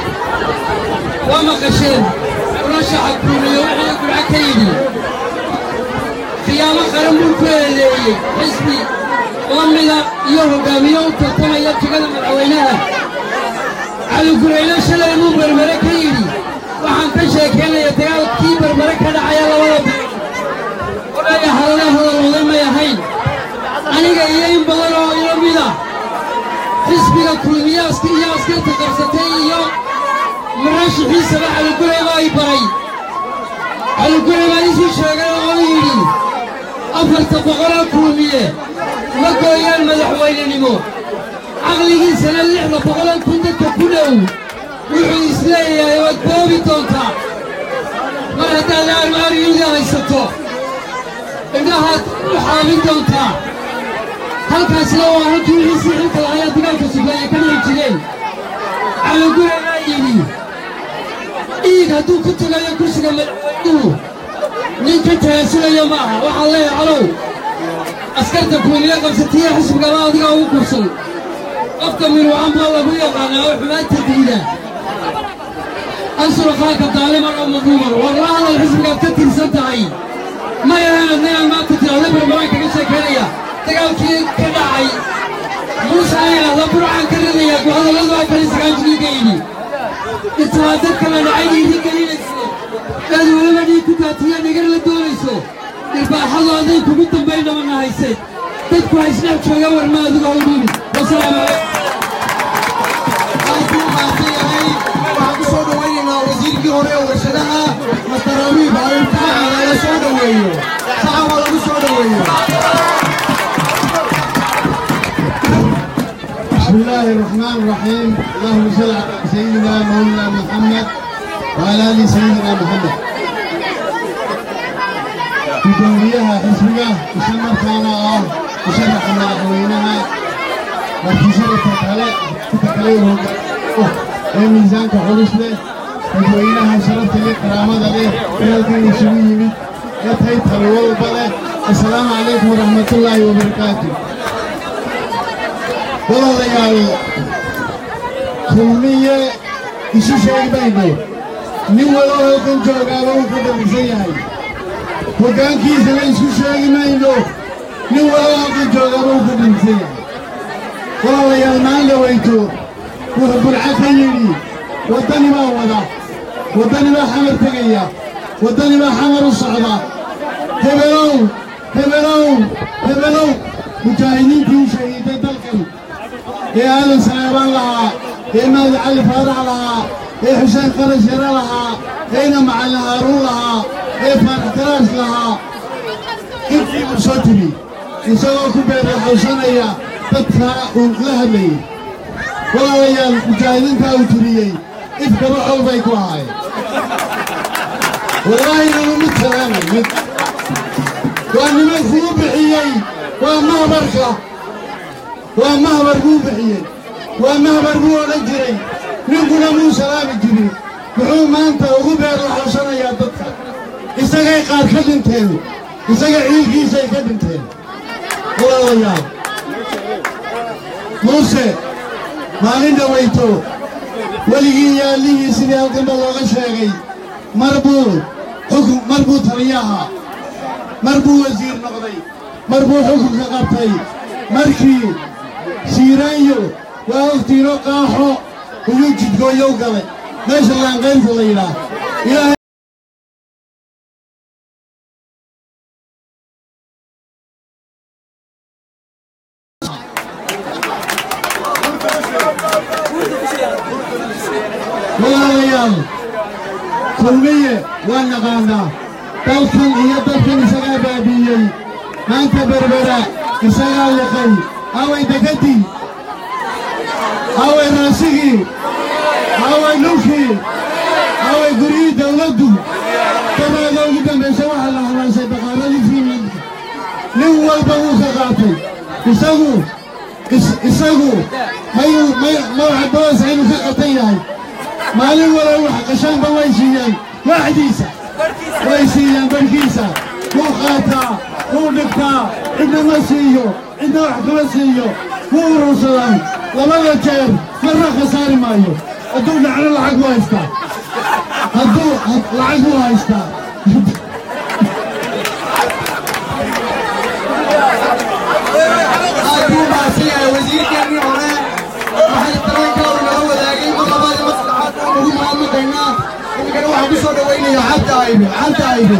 وما قشين ورشح الكوني وحي يقول عكيدي khiyaamo qaran buu ku eedeeyey xisbi la mida iyo hogaamiye u tartamaya jegada madaxweynaha cali gureyne shalay inuu berbere ka yidhi waxaan ka sheekaynaya dagaalkii berbere ka dhacaya labada bil odhaya hadale hadalooday may ahayn aniga iyo in badan oo ilo mida xisbiga kulmiyaaska iyo askarta qabsatay iyo murashixiisaba cali gurey baa i baray cali gurey baa isii sheegay oo yidhi afarta boqoloo kulmiye ma gooyaan madaxweynenimo caqligiisana lixda boqoloo kun dadka ku dhow wuxuu isleeyahay waad boobi doontaa mar haddaad aarmaariyuga haysato indhahaad u xaabin doontaa halkaasna waa halkii wixiisii xilka lahayaa dagaalka sugeeye ka dhici jireen caligureebaa yidhi dhiig hadduu ku tegayo kursiga madaxweynuhu ninka taasulayo ma aha waxaan leeyahay calow askarta kuwaniya qabsatiya xisbigaba adiga ugu kursan qofka minuucan baa lagu yaqaanaa oo xumaanta diida ansur qaanka daaliman oo madluuman war la hadal xisbigaad ka tirsan tahay ma ahaanad ninaan maanta tirahda barbaraan kaga sheekaynaya dagaalkii ka dhacay muuse aan yidhahda burcaan ka ridaya go'adalladu afar iyo sagaashankii ka yidhi intaa dadka la dhacay dhiiri gelinayso aad weliba dhiig ku daatiya nagar la doonayso irbaaxadu aday kugu dambayn dhamana haysay dadku ha isdhex jooga warma adigu ha u dhiibin wasalaamu calaykum aad buu mahadsan yahay waxaan ku soo dhawaynaynaa wasiirkii hore ee warshadaha master rabiib alimtaxan lala soo dhoweeyo saxaba lagu soo dhoweeyo بسم الله الرحمن الرحيم اللهم صل على سيدنا مولانا محمد وعلى ال سيدنا محمد gudoomiyaha xisbiga isla markaana ah musharaxa madaxweynaha martiisharafka kale inta kale uu hogaamiyo ee miisaanka culus leh dadweynaha sharafta leh karaamada leh ee halkan isugu yimid ee tay talo walba leh assalaamu calaykum waraxmatullaahi wabarakaatu walaalayaal kulmiye isu sheegi mayno nin walo halkan joogaaba uu ka dhammaysan yahay hoggaankiisana isku sheegi mayno nin walo halkan joogaaba uu ka dhammaysan yahay walaalayaal maan dhawayto wuxuu burca ka yidhi waddani baa wada waddani baa xamar tegaya waddani baa xamar u socda hebelow hebelow hebelow mujaahidiintii u shahiiday dalkan ee aadan saleebaan lahaa ee maadi cali faarax lahaa ee xuseen qarash yare lahaa eena macalin haaruun lahaa ee faarax karaash lahaa intii buu soo tiri isagoo ku beerlaxawsanaya dadkaa uu la hadlayay walaalayaal mujaahidiintaa uu tiriyey ifkaba xoog bay ku ahaayeen wallaahi nanu mid salaamay mid waa niman kuu bixiyey waa mahbarka waa mahbar buu bixiyey waa mahbar buu odhan jiray ninkuna muu salaami jirin muxuu maanta ugu beerlaxawsanayaa dadka isagay qaar ka dhinteen isaga ciilkiisay ka dhinteen walaalayaal muuse maalin dhawayto weligii yaallihii sidii halkanba looga sheegay mar buu xukun mar buu taliyaha mar buu wasiir noqday mar buu xukunka qabtay markii siiraanyo waa ogtiino qaaxo uyuu jidgooyow galay meesha laanqaynta la yidhaah ilaahay walaalayaal kulmiye waa naqaanaa dalkan iyo dalkan isagaa baabiiyey maanta berbera isagaa liqay away degadii away raasigii away dhulkii away guryihii dawladdu dabaada ugu dambaysa waxaa la halaashay baqaaradii fiinlandka nin walba wuu ka qaatay isagu isagu mayuu may madaxa boos inuu ka qatan yahay maalin walow wax qashaanba way siiyeen waaxdiisa way siiyeen barhkiisa wuu qaataa wuu dhigtaa cidna ma siiyo cidna wax kama siiyo wuu urursadaan labada jeer marna khasaari maayo hadduu dhacno lacag buu haystaa hadduu lacag buu haystaa aad buu mahadsan yahay wasiirkeennii hore waxay dareenkooda nala wadaagay mar labaad iyo mar saddexaad waan ugu mahadnaqaynaa iminkana waxaan ku soo dhowaynayaa cabdi aybe cabdi aybe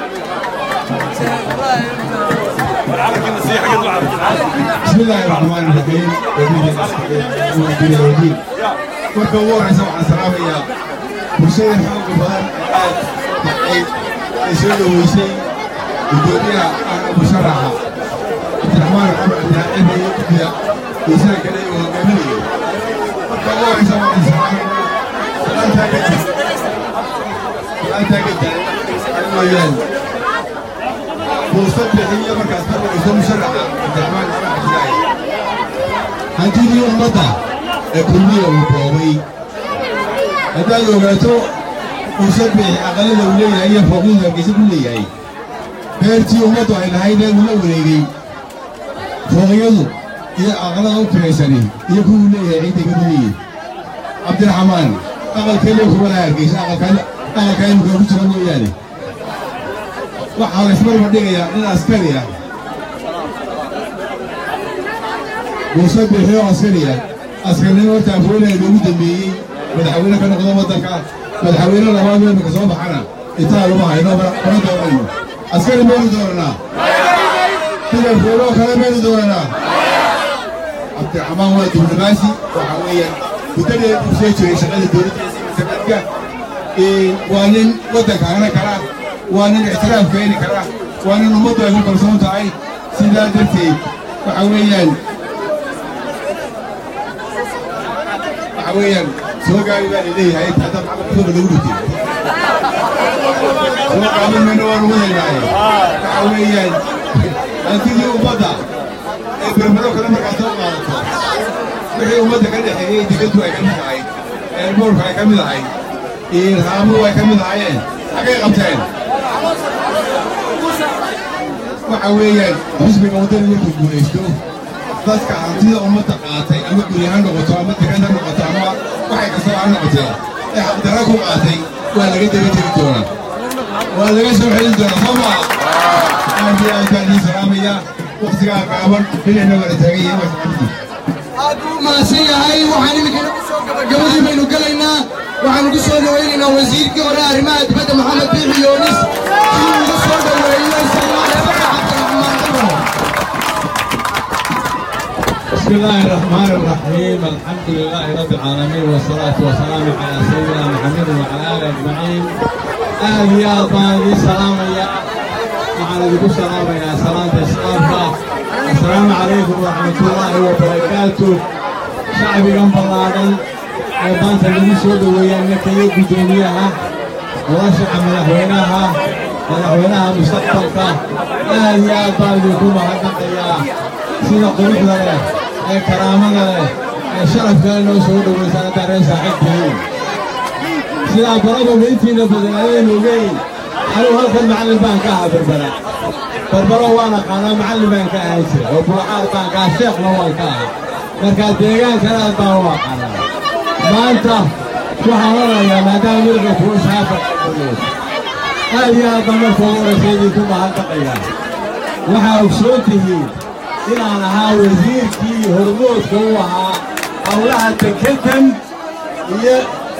بسم الله الرحمن الرحيم وزير الوزير marka ugu horeysa waxaan salaamayaa bulshada xooga badan aad ay ay soo dhoweysay gudoomiyaha ahna musharaxa cabdiraxmaan maxamed cabdilaaciin iyo guddiga geesaha kale ee hogaaminaya marka ugu horeysa waxaan salaamaynaa salaantaa kadib salaantaa kadib ay mooyaan fursad bixiyo markaas ka dhageyso musharaxa cabdiraxmaan maxamed cabdilaaciin hantidii ummadda ee kulmiya uu boobay haddaad ogaato fursad bixi aqalada uu leeyahay iyo fooqyadu hargeysa ku leeyahay beertii ummaddu ay lahayd ee uu la wareegay fooqyadu iyo aqalada u tiraysani iyo kuwuu leeyahay ciidday ka leeyihin cabdiraxmaan aqalkeeliya kuma laha hargeysa aqalka imika ku jira mooyaane waxaa laysmarba dhigayaa nin askari ah muuse bixiyo askari ah askarnimo horta afweynaha loogu dambeeyey madaxweyne ka noqdo waddanka madaxweyne labaad weynka soo baxana intaa lama hayno mana doonayno askari maynu dooranaa sida afweyne oo kale maynu dooranaa cabdiraxmaan waa diblomaasi waxa weeyaan muddadee uu soo jiray shaqada dowladda sanadka waa nin waddanka hana kara waa nin ictiraaf keeni kara waa nin ummaddu ay ku kalsoon tahay sidaa darteed waxa weeyaan waxa weeyaan soo gaari baa laleeyahay inta hadda maxamed lagu dhintay soo gaabin mayno waan ugu helnaaye waxa weeyaan hantidii ummadda ee berbero kale markaa soo qaadato wixii ummadda ka dhexeeyey digadu ay ka mid ahayd eerboorka ay ka mid ahayd irhaamuhu ay ka mid ahaayeen xaggay qabteen waxa weeyaan xisbiga waddani markuu guulaysto dadka hantida ummadda qaatay ama guri ha noqoto ama dekad ha noqoto ama waxay kastoo ha noqotee ee xaqdarra ku qaatay waa laga daba tegi doonaa waa laga soo celin doonaa soo maa aad iyo aad baan idiin salaamayaa waktigaa gaaban dhinacna wada taagan yahay wasxabdi aad buu mahadsan yahay waxaan iminkana ku soo gabagabadii baynu gelaynaa waxaanu ku soo dhowaynaynaa wasiirkii hore arrimaha dibadda maxamed biixi yoonis si uu ugu soo dhoweeyo soomaaliya cabdiraxmaan cumar بسم الله الرحمن الرحيم الحمد لله رب العالمين والصلاة والسلام على سيدنا محمد وعلى آله أجمعين آل يا طالب السلام يا وعلى ذكر السلام يا سلامة السلام السلام عليكم ورحمة الله وبركاته شعبي جنب الله maanta lagu soo dhoweeyaa nakaya guddoomiyaha nolosha madaxweynaha madaxweynaha mustaqbalka aad iyo aad baan idinku mahadnaqayaa sida quruxda leh ee karaamada leh ee sharafkale noo soo dhoweysaan haddaan reer saaxiibtihiin sidaa baradooda intiina badan adaynu ogeyn anigu halkan macallin baan ka ahaa berbera berbero waan aqaanaa macallin baan ka ahaan jira oo bulacaad baan ka ahaa sheekhna waan ka ahaa markaa deegaankana aad baan u aqaanaa maanta waxaan odhanayaa maadaama midabka kuwa shaafa aad iyo aad baan marka ugu horaysa idinku mahadnaqayaa waxaa ogsoon tihiin inaan ahaa wasiirkii hormoodka u ahaa howlaha dekedan iyo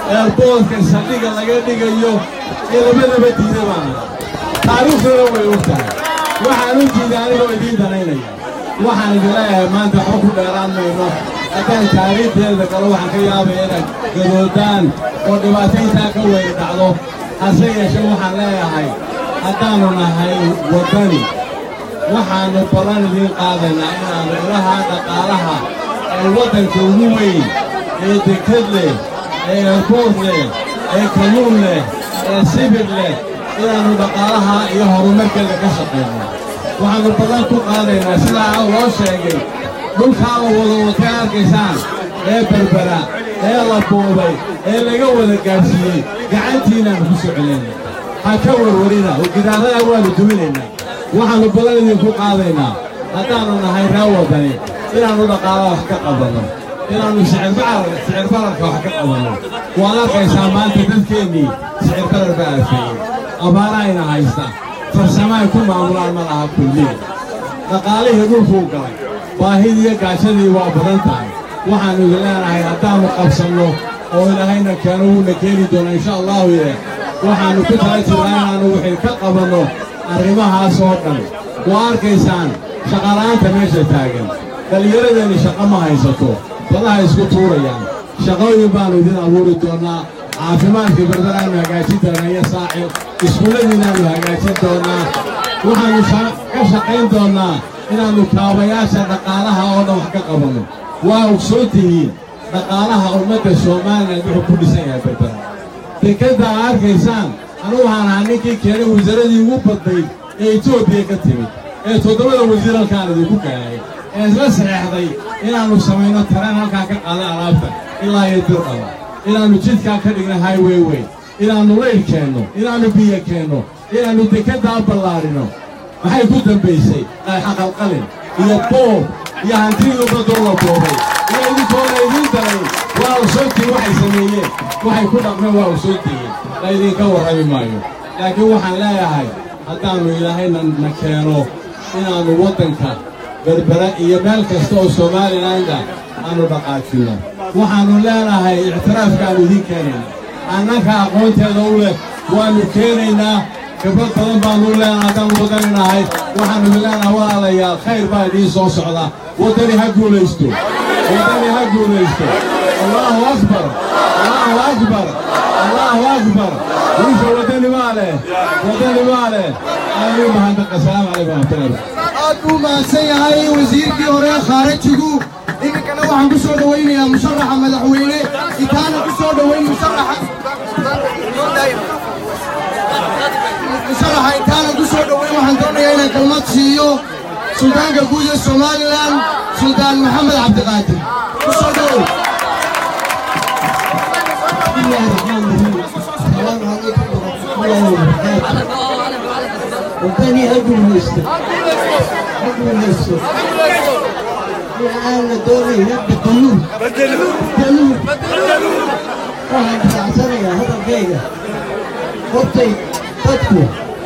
eerboodka saldhiga laga dhigayo ee labadaba diida baana taariikhduna way og tahay waxaan u diiday anigoo idiin danaynaya waxaan idin leeyahay maanta waxba ku dheeraan mayno haddaan taariikhdeeda galo waxaan ka yaabaya inaad gadoodaan oo dhibaato intaa ka weyn dhacdo hase yeeshee waxaan leeyahay haddaannu nahay waddani waxaannu ballan idiin qaadaynaa inaannu ilaha dhaqaalaha ee waddanka ugu weyn ee dekad leh ee eerbood leh ee kalluun leh ee sibir leh inaannu dhaqaalaha iyo horumarkeeda ka shaqayno waxaannu ballan ku qaadaynaa sidaa loo sheegay dhulkaa la wada watay arkaysaan ee berbera ee la boobay ee laga wada gaadhsiiyey gacantiinaannu ku soo celinay ha ka warwarina oo gidaaradaa waannu duminaynaa waxaannu ballan idinku qaadaynaa haddaannu nahay ree waddani inaannu dhaqaalaha wax ka qabanno inaannu sicir bararka wax ka qabanno waad arkaysaa maanta dadkeennii sicir barar baa afeeyey abaarahayna haysta farsamo ay ku maamulaan ma laha kulliya dhaqaalihii dhulkuu galay baahidiiyo gaajadii waa badan tahay waxaannu idin leenahay haddaannu qabsanno oo ilaahayna keeno wuuna keeni doona insha allahu ye waxaannu ku tala jirnaa inaannu wixii ka qabanno arrimahaas oo dhan waa arkaysaan shaqala'aanta meesha taagan dhallinyaradeenni shaqo ma haysato badaha isku tuurayaan shaqooyin baannu idin abuuri doonnaa caafimaadkii berberaannu hagaajin doonaa iyo saacir iskuulladiinaannu hagaajin doonnaa waxaannu ka shaqayn doonnaa inaannu kaabayaasha dhaqaalaha oo dhan wax ka qabanno waa ogsoon tihiin dhaqaalaha ummadda somalilan wuxuu ku dhisan yahay berbera dekadda aa arkaysaan anu waxaan ahaa ninkii keenay wasaaradii ugu badnayd ee etoobiya ka timid ee toddobada wasiir halkaan idinku keenay ee isla saxeexday inaannu samayno tareen halkaan ka qaaday alaabta ilaa iyo dirdhaba inaannu jidkaa ka dhigna highway wey inaannu layl keenno inaannu biyo keenno inaannu dekaddaa ballaadhino maxay ku dambaysay xaqalqalin iyo boob iyo hantidii ummadoo la boobay iyo idinkoona idiin daray waa ogsoontiin waxay sameeyeen waxay ku dhaqmeen waa ogsoontihiin la idinka warrami maayo laakiin waxaan leeyahay haddaannu ilaahayna na keeno inaannu waddanka berbera iyo meel kasta oo soomaalilanda aannu dhaqaajinno waxaannu leenahay ictiraafkaannu idiin keenayna annanka aqoonteeda u leh waannu keenaynaa khibrad badan baannu leenahay haddaannu waddani nahay waxaannu leenahay walaalayaal khayr baa idiin soo socda waddani ha guulaysto waddani ha guulaysto allaahu akbar allaahu akbar allaahu akbar wiisha waddani maa leh waddani maa leh aamiin mahadnaqa asalaamu calaykum waraxmatullahi aad buu mahadsan yahay wasiirkii hore khaarajigu iminkana waxaan ku soo dhowaynayaa musharaxa madaxweyne intaana ku soo dhowayn musharaxa intaana ku soo dhowayn waxaan doonayaa inaan kalmad siiyo suldaanka guud ee somalilan suldaan maxamed cabdiqaadir ku soo dhowow وثاني أقول ميستر أقول ميستر الآن دوري يبدأ قانون قانون واحد بتاع سنة هذا الجيجة وقتي تدكو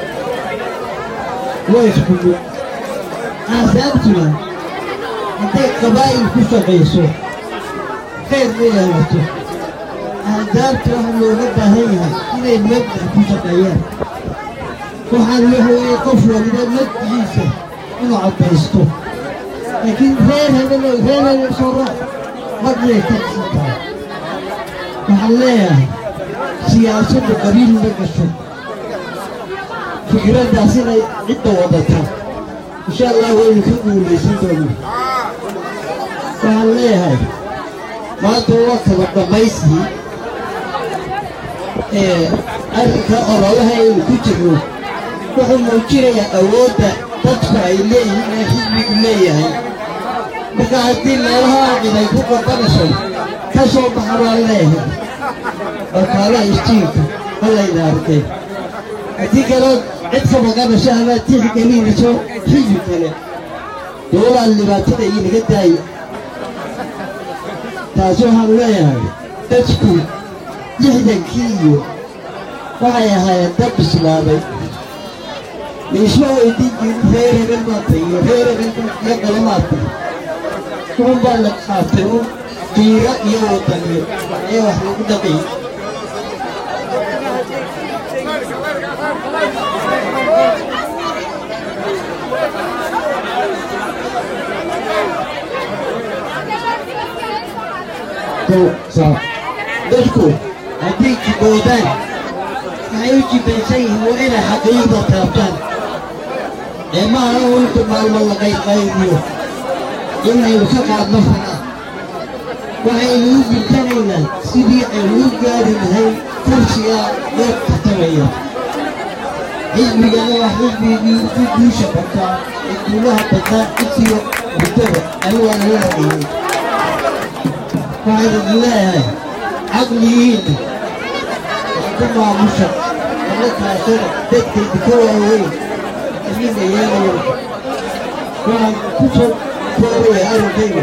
ويش كله أنا سألتنا أنت قبائل كسر قيسو خير لي يا مستر أهدابت وهم لو نبه هيها إلى المبدأ كسر قيان waxaan wuxuu qof waliba naftigiisa inuu caddaysto laakiin reer hebelo reer hebel soo raac madnay ka dhisantahay waxaan leeyahay siyaasadda qabiil ma gasho fikraddaas inay cidda wadata insha allah waynu ka guulaysan doonaa waxaan leeyahay maanta waa kaba dhammaystii ee arrinka ololaha aynu ku jirno wuxuu muujinayaa awoodda dadku ay leeyihiin ee xisbigu leeyahay marka haddii meelaha cid ay ku qabanayso ka soo baxa baan leeyahay wakaalaha istiinka halayna arkay haddii kalood cid ka maqanayso amaad tixgelinayso xisbi kale dowlaan dhibaatada inaga daaya taasi waxaan leeyahay dadku lixdankii iyo waxay ahaayeen dad bislaaday laisma weydiin jirin reer hebel maata iyo reer hebel iyo kale maata wuxun baa la qaatay un qiiro iyo wadaniyo ee wax lagu dhaqay dadku hadday jiboodaan waxay u jibaysan yihiin waa inay xaqiiqda taabtaan ee maaha inta maalmo la qayqaybiyo inaynu ka qaadno fanaa waxaynu u gintanaynaa sidii aynu u gaari lahayn kursiga loo tartamaya xisbigana waa xisbigii ku guusha bataa ee guulaha bataa intiyo muddada anigaana la hadlayay waxaan idin leeyahay caqligiinna waa ku maamusha alla kaashada dadkayda ka waaweyn idinka yeelayo waxaan ku soo koobaya arrinkayga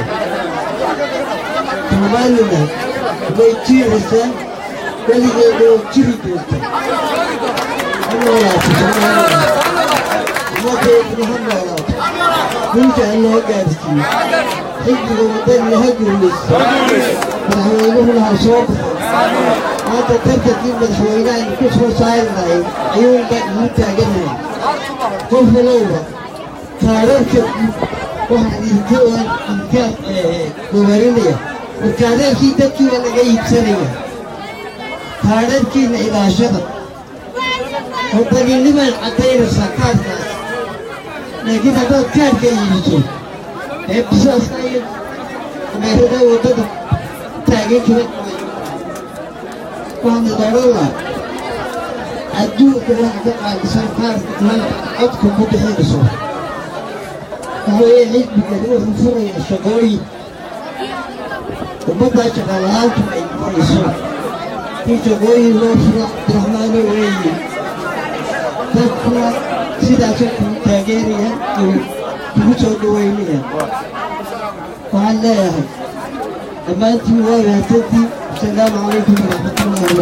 somalilan way jiiraysaa weligeeda oo jiri doonta ha noolaato somalilan ummadeeduna ha noolaato guusha ha loo gaarsiiyo xisbiga waddanina ha guulaysto madaxweynuhuna ha soo baxo maanta tartankii madaxweynahan ku soo saari lahay ayuunba igu taaganahay qof walowba taararka waxaan idinka idinka gowarinaya markaadeerkii dadkiiba laga iibsanaya taararkiina ilaashada waddaninimaad caddaynaysaa kaarkaas laakiin haddaad kaarka iibiso ee bisaaska iyo meerada waddada taagan kara waxaana dooran lahaa adduunka waxa ka qaadisan kaarka iman codka ku bixinayso waxaweeye xisbigani wuxuu furaya shaqooyin ummaddaa shaqaalahaantu ay bixayso in shaqooyin loo furo abdiraxmaano weeye dadkuna sidaasoo kugu taageerayaan iyo kugu soo dhaweynayaan waxaan leeyahay dhammaantiin waa mahadsantiin asalaamu calaykum waraxmatullahi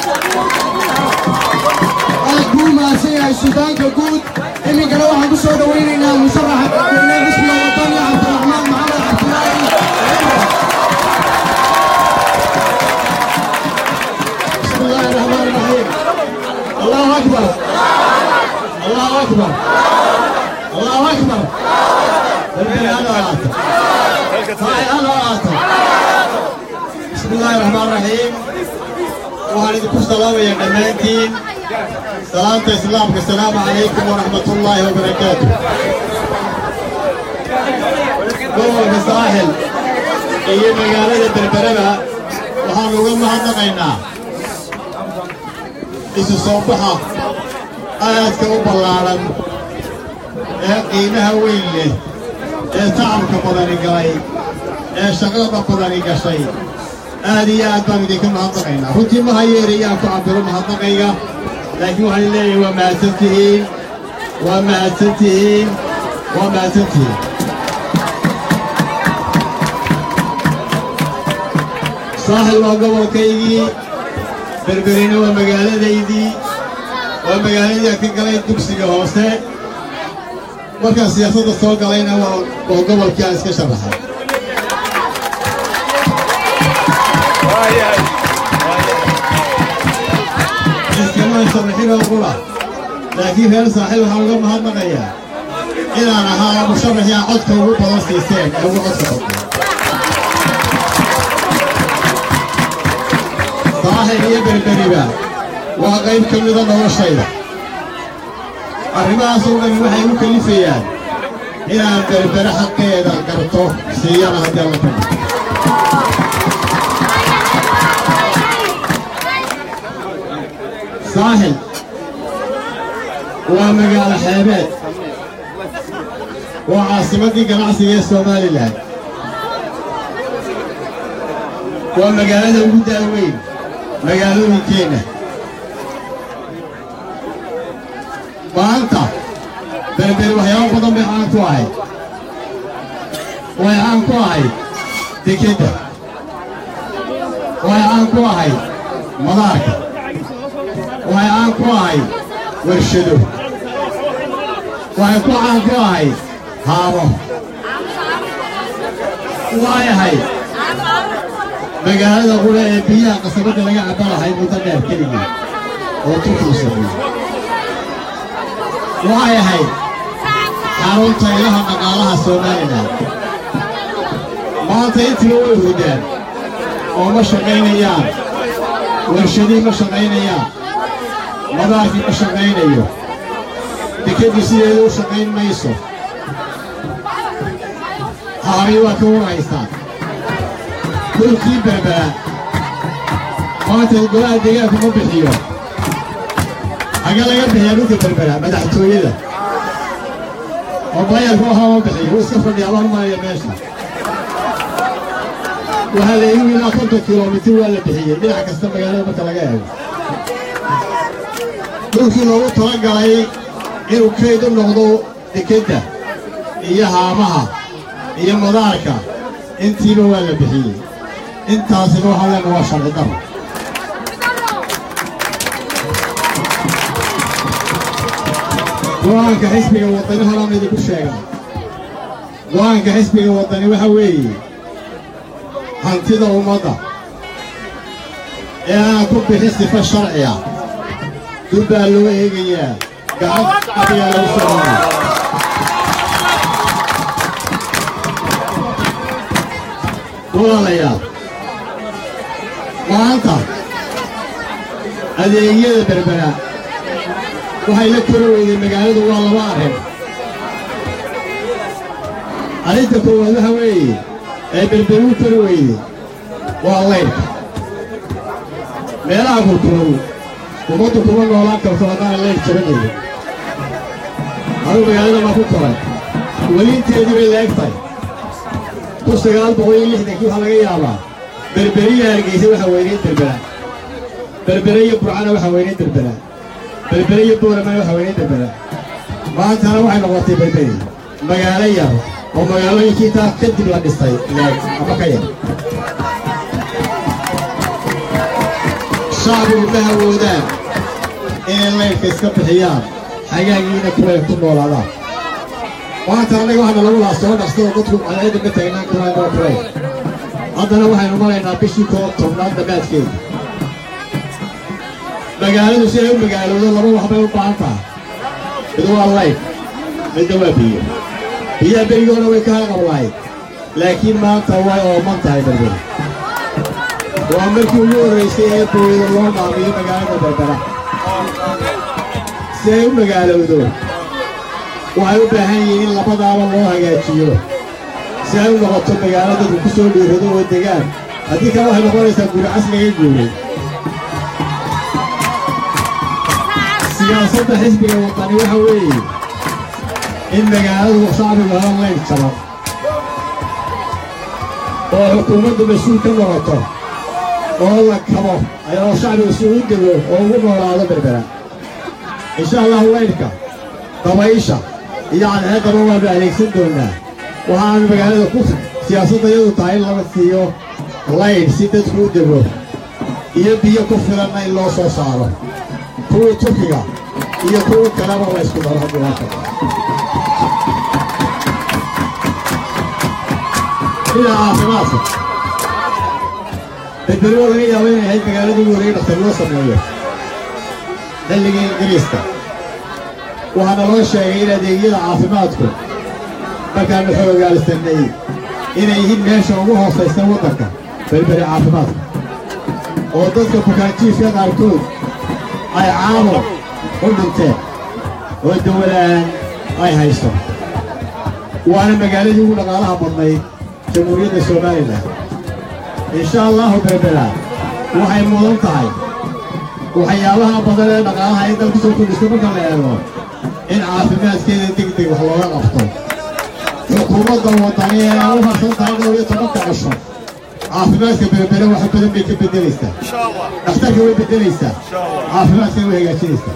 wabarakaatu aad buu mahadsan yahay suldaanka guud iminkana waxaan ku soo dhowaynaynaa musharaxa madaxweyne xisbiga wadani cabdiraxmaan maxamed cabdilaahi بسم الله الرحمن الرحيم الله اكبر الله اكبر الله اكبر البني انا وعاته هاي انا وعاته بسم الله الرحمن الرحيم وهل idinku salaamaya dhammaantiin salaanta islaamka asalaamu calaykum waraxmat ullaahi wabarakaatu gobolka saaxil iyo magaalada berbereba waxaan uga mahadnaqaynaa isu soo baxa aadka u ballaaran ee qiimaha weyn leh ee tacabka badani galay ee shaqada badani gashay aad iyo aad baan idinka mahadnaqaynaa runtii ma hayeerayaan ku cabiro mahadnaqayga laakiin waxaan leeyahay waa mahadsan tihiin waa mahadsan tihiin waa mahadsan tihiin saaxil waa gobolkaygii berberina waa magaaladaydii waa magaaladii aan ka galay dugsiga hoose markaan siyaasadda soo galayna waa waa gobolkii aan iska sharaxay iskama sharaxin oo qura laakiin reer saaxiib waxaan uga mahadnaqayaa inaan ahaa musharaxii aan codka ugu badan siiseen ee ugu codka badnaa saaxib iyo berberiba waa qayb ka mida noloshayda arrimahaas oo dhan waxay u kalifayaan inaan berbere xaqeeda garto siiyana haddii alla ka dhigto saaxib waa magaalo xeebeed waa caasimaddii ganacsiga ee somalilan waa magaalada ugu daaweyn magaalooyinkeenna maanta berberi waxyaabo badan bay caan ku ahayd way caan ku ahayd dekedda way caan ku ahayd madaarka way caan ku ahayd warshado waxay ku caan ku ahayd haabo way ahayd magaalada qura ee biyaha qasabadda laga cabba lahayd muddo dheer keligii oo turkuu sameeyey waxay ahayd xarunta ilaha dhaqaalaha somalilan maanta intiba way hurdaan oo ma shaqaynayaan warshadii ma shaqaynayaan madaarkii ma shaqaynayo dekedii sideeda u shaqayn mayso haari waa ka warhaystaan dhulkii berbera maanta golaha deegaanku ma bixiyo xagee laga bixiyaa dhulka berbera madaxtooyada oo bayalka waxaa ma bixiyo wuu iska fadhiyaa baan maraya meesha waxaa la igu ilaa konton kilomitir waa la bixiyey dhinac kasta magaalada marka laga eego dhulkii loogu talagalay inuu kayd u noqdo dekedda iyo haamaha iyo madaarka intiiba waa la bixiyey intaasina waxaa leena waa sharci daro go-aanka xisbiga waddani horaan idinku sheega go-aanka xisbiga waddani waxa weeye hantida ummadda ee aan ku bixin sifa sharciya dul baa loo eegayaa gacanta ayaa lagu soconaya walaalayaal maanta adeegyada berbera waxay la kori weyday magaaladu waa laba arrin arrinta koowaad waxa weeye ee berberu kori weyday waa laydhka meelaha kurkurow ummaddu kuma noolaan karto haddaan laydh jabanayo aduu magaalada ma ku koray weli inteedii bay la eg tahay kun sagaal boqol iyo lixdankii waxaa laga yaabaa berberiya hargeysa waxaa weynayd berbera berbere iyo burcana waxaa weynayd berbera berbere iyo booramana waxaa weynayd berbera maantana waxay noqotay berberi magaalo yar oo magaalooyinkii taa kadib la dhistay leeg ama ka yar shacbigu ma awoodaan inay laydhka iska bixiyaan xagaagiina kuway ku noolaadaan maanta annaga waxaana lagu lahaa soo dhaqsado dadku cadceedda ma taagnaan karaan oo kulay haddana waxaynu maraynaa bishii koo tobnaad dhammaadkeeda magaaladu si ay u magaaloodo laba waxbay u baahan tahay mid waa layf midna waa biyo biyaha berigoona way ka halqablahayd laakiin maanta way ooman tahay berbera waa markii ugu horraysay ee booyada loo maamiyo magaalada berbera si ay u magaalowdo waxay u baahan yihiin in labadaaba loo hagaajiyo si ay u noqoto magaalo dadku ku soo dhiirado oo degaan haddii kale waxay noqonaysaa guri casliga guuray siyaasadda xisbiga waddani waxa weeye in magaaladu shacbigu helo laydh jaban oo xukuumaddu mas-uul ka noqoto oo la kabo ayadoo shacbigu si ugu dego oo ugu noolaado berbera insha allahu laydhka dabaysha iyo cadceeddaba waanu adeegsan doonaa waxaanu magaalada ku siyaasadda iyadu tahay in laga siiyo laydh si dadku u dego iyo biyo ku filanna in loo soo saaro kuwii turkiga iyo kuwii kaleba la ysku daro haddii waa kale dhinaca caafimaadka berberi oo laga yaabo inay ahayd magaaladii ugu horreeyay dhaktar loo sameeyo xilligii ingiriiska waxaana loo sheegay in adeegyada caafimaadku markaanu xoogaalsanay inay yihiin meesha ugu hoosaysa waddanka berberi caafimaadka oo dadka bukaanjiifka qaarkood ay caamo u dhinteen oo dawalaan ay hayso waana magaaladii ugu dhaqaalaha badnayd jamhuuriyadda somalilan insha allahu berbera waxay mudan tahay waxyaabaha badan ee dhaqaalaha ay dalku soo kordhisto marka la eego in caafimaadkeeda deg deg wax looga qabto xukuumadda waddani ee ay u harsan tahay dhowr iyo tobanka cisho caafimaadka berbere wax badan bay ka beddelaysaa dhakhtarka way beddelaysaa caafimaadkana way hagaajinaysaa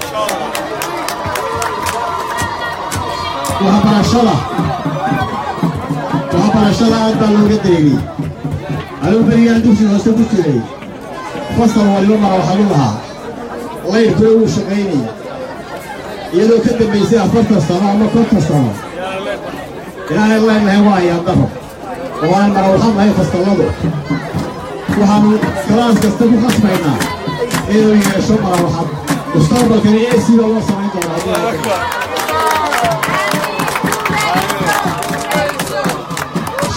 waxbarashada waxbarashada aad baa looga dareemiyey anigu berigaan dugsiga hoose ku jiray fasal waliba mara waxaa lu lahaa layrkuna wuu shaqaynaya iyadoo ka dambaysay afartan sano ama konton sano ilaahay leenahay waa ayaandaro oo aan marawxad lahayn fasalladu waxaanu kalaas kasta ku khasbaynaa inuu yeesho marawxad mustaqbalkana ac baa loo samayn doonaa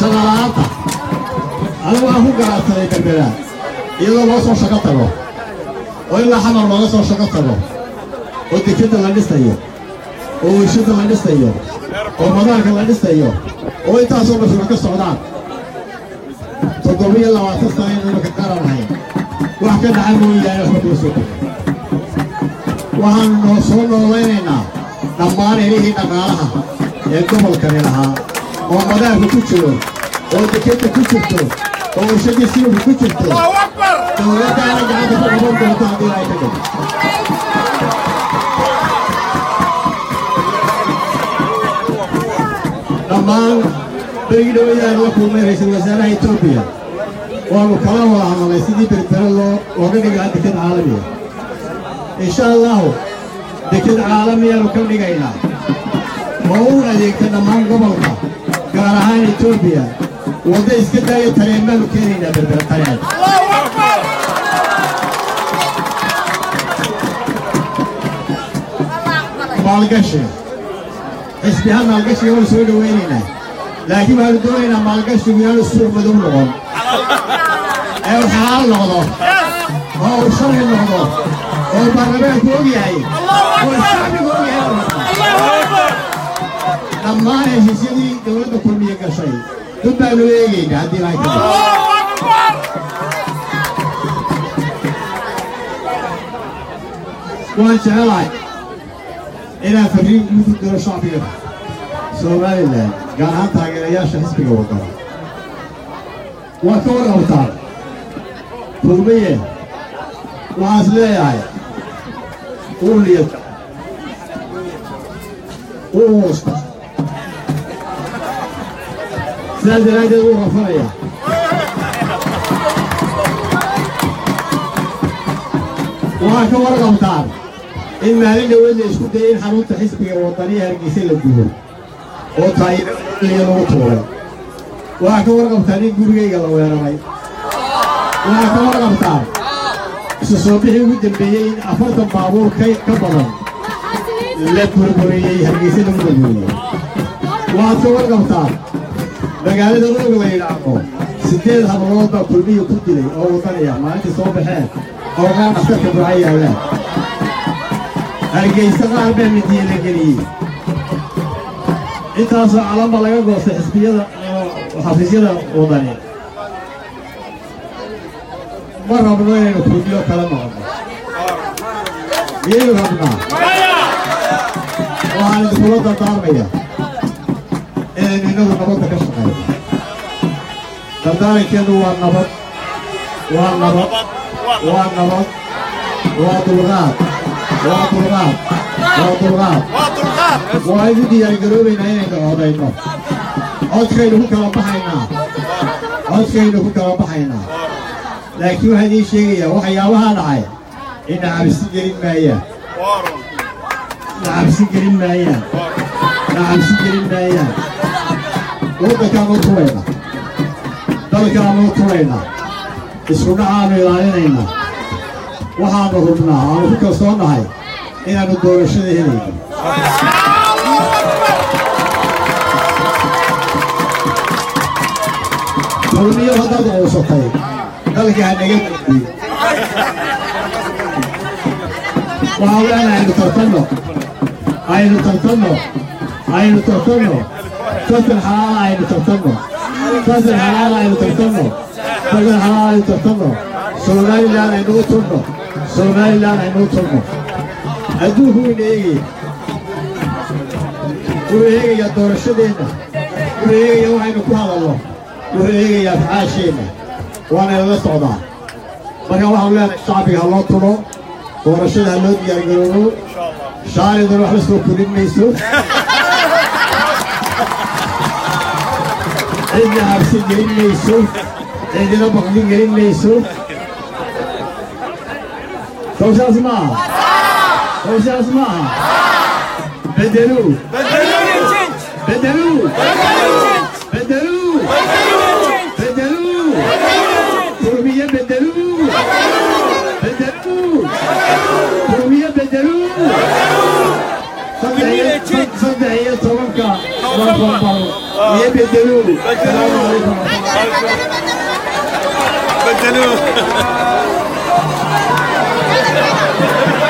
shaqalaanta anigu waan ku garaadsaday berbera iyadoo loo soo shaqo tago oo ilaa xamar looga soo shaqo tago oo dekadda la dhisayo oo weyshadda la dhisayo oo madaarka la dhisayo oo intaasoo mashruuc ka socdaan toddobiyo labaatan sano inaynu ka qaranahay wax ka dhaca mooyaane waxba kula soo kordhin waxaanu noo soo noolaynaynaa dhammaan elihii dhaqaalaha ee gobolkani lahaa oo madaarka ku jiro oo dekadda ku jirto oo warshadii silibka ku jirto dowladdaana gacanta ku qaban doonto haddii ay ka dhigto dhammaan berigii dhawaydaanu la kulmay ra'iisul wasaaraha etoobiya waanu kala wada hadalnay sidii berbere loo looga dhigi lahaa deked caalamiya insha allahu deked caalamiyaanu ka dhigaynaa oo u adeegta dhammaan gobolka gaar ahaan etoobiya wadda iska daaya tareen baanu keenaynaa berbere tareen maalgashi xisbiha maalgashiga waanu soo dhowaynaynaa laakiin waxaanu doonaynaa maalgashigu inaanu suuq madow noqon ee uu xalaal noqdo oo uu sharci noqdo oo baarlamaanku og yahay oo shacbigu og yahay dhammaan heshiisyadii dowladda kulmiye gashay dad baanu eegaynaa haddii lahay ka waan jecelahay inaan farriin guud u diro shacbiga somalilan gaar ahaan taageerayaasha xisbiga wadana waa ka warqabtaan kulmiye waxaas leeyahay uu liyata uu muusta sidaas daraaddeed wuu rafanayaa waxaa ka warqabtaan in maalin dhaweed la isku dayay in xarunta xisbiga wadaniya hargeysa la gubo oo taayiraliya lagu tuuray waxaa ka warqabtaan in gurigayga la weeraray waxaa ka warqabtaan isu soo bixii ugu dambeeyey in afartan baabuur ka ka badan la burburiyey hargeysa lagu burburiyey waxaad ka warqabtaan magaalada roog la yidhaahdo siddeed hablood baa kulmiya ku dilay oo wadanaya maalintii soo baxeen oo kaa dhaftarka burca yaallaan hargeysa qaar baa midiye la geliyey intaasoo calamba laga goostay xisbiyada xafiisyada wadani ma rabno inaynu kulmiyo kala noqono miyaynu rabnaa waxaan idinkula dardaarmaya inaynu innagu nabadda ka shaqayno dardaarankeedu waa nabad waa nabad waa nabad waa dulqaad waa dulqaad waa dulqaad waa igu diyaargaroobaynaa inaynu codayno codkaynu ku kala baxaynaa codkaynu ku kala baxaynaa laakiin waxaan idiin sheegayaa waxyaabahaa dhacay ina cabsi gelin maayaan na cabsi gelin maayaan na cabsi gelin maayaan waddankaanu tulayna dalkaanu tulayna isku dhacaanu ilaalinaynaa waxaanu rubnaa aanu ku kalsoonnahay inaannu doorashada helayno kulmiyo haddaad uusatay dalka ha naga gudbiyo waxaa wean aynu tartanno aynu tartanno aynu tartanno fasal xalaala aynu tartanno fasal xalaala aynu tartanno fasal xalaala aynu tartanno somalilan aynu u turno somalilan aynu u turno adduunku wayna eegaya wuxuu eegayaa doorashadeenna wuxuu eegayaa waxaynu ku hadalno wuxuu eegayaa afcaasheenna waana lala socdaa marka waxaanu leenahay shacbiga ha loo tulo doorashada ha loo diyaargaroobo shaalidan wax la soo korin mayso cidna habsi gelin mayso cidina baqdi gelin mayso sawshaas ma aha sawshaas ma aha bedeluu bedeluu bedeluu bedeluu kurmiye bedeluu bedeluu kurmiye bedeluu saddex iyo tobanka nofembar iyo bedeluu salaamu calaykum بدلوه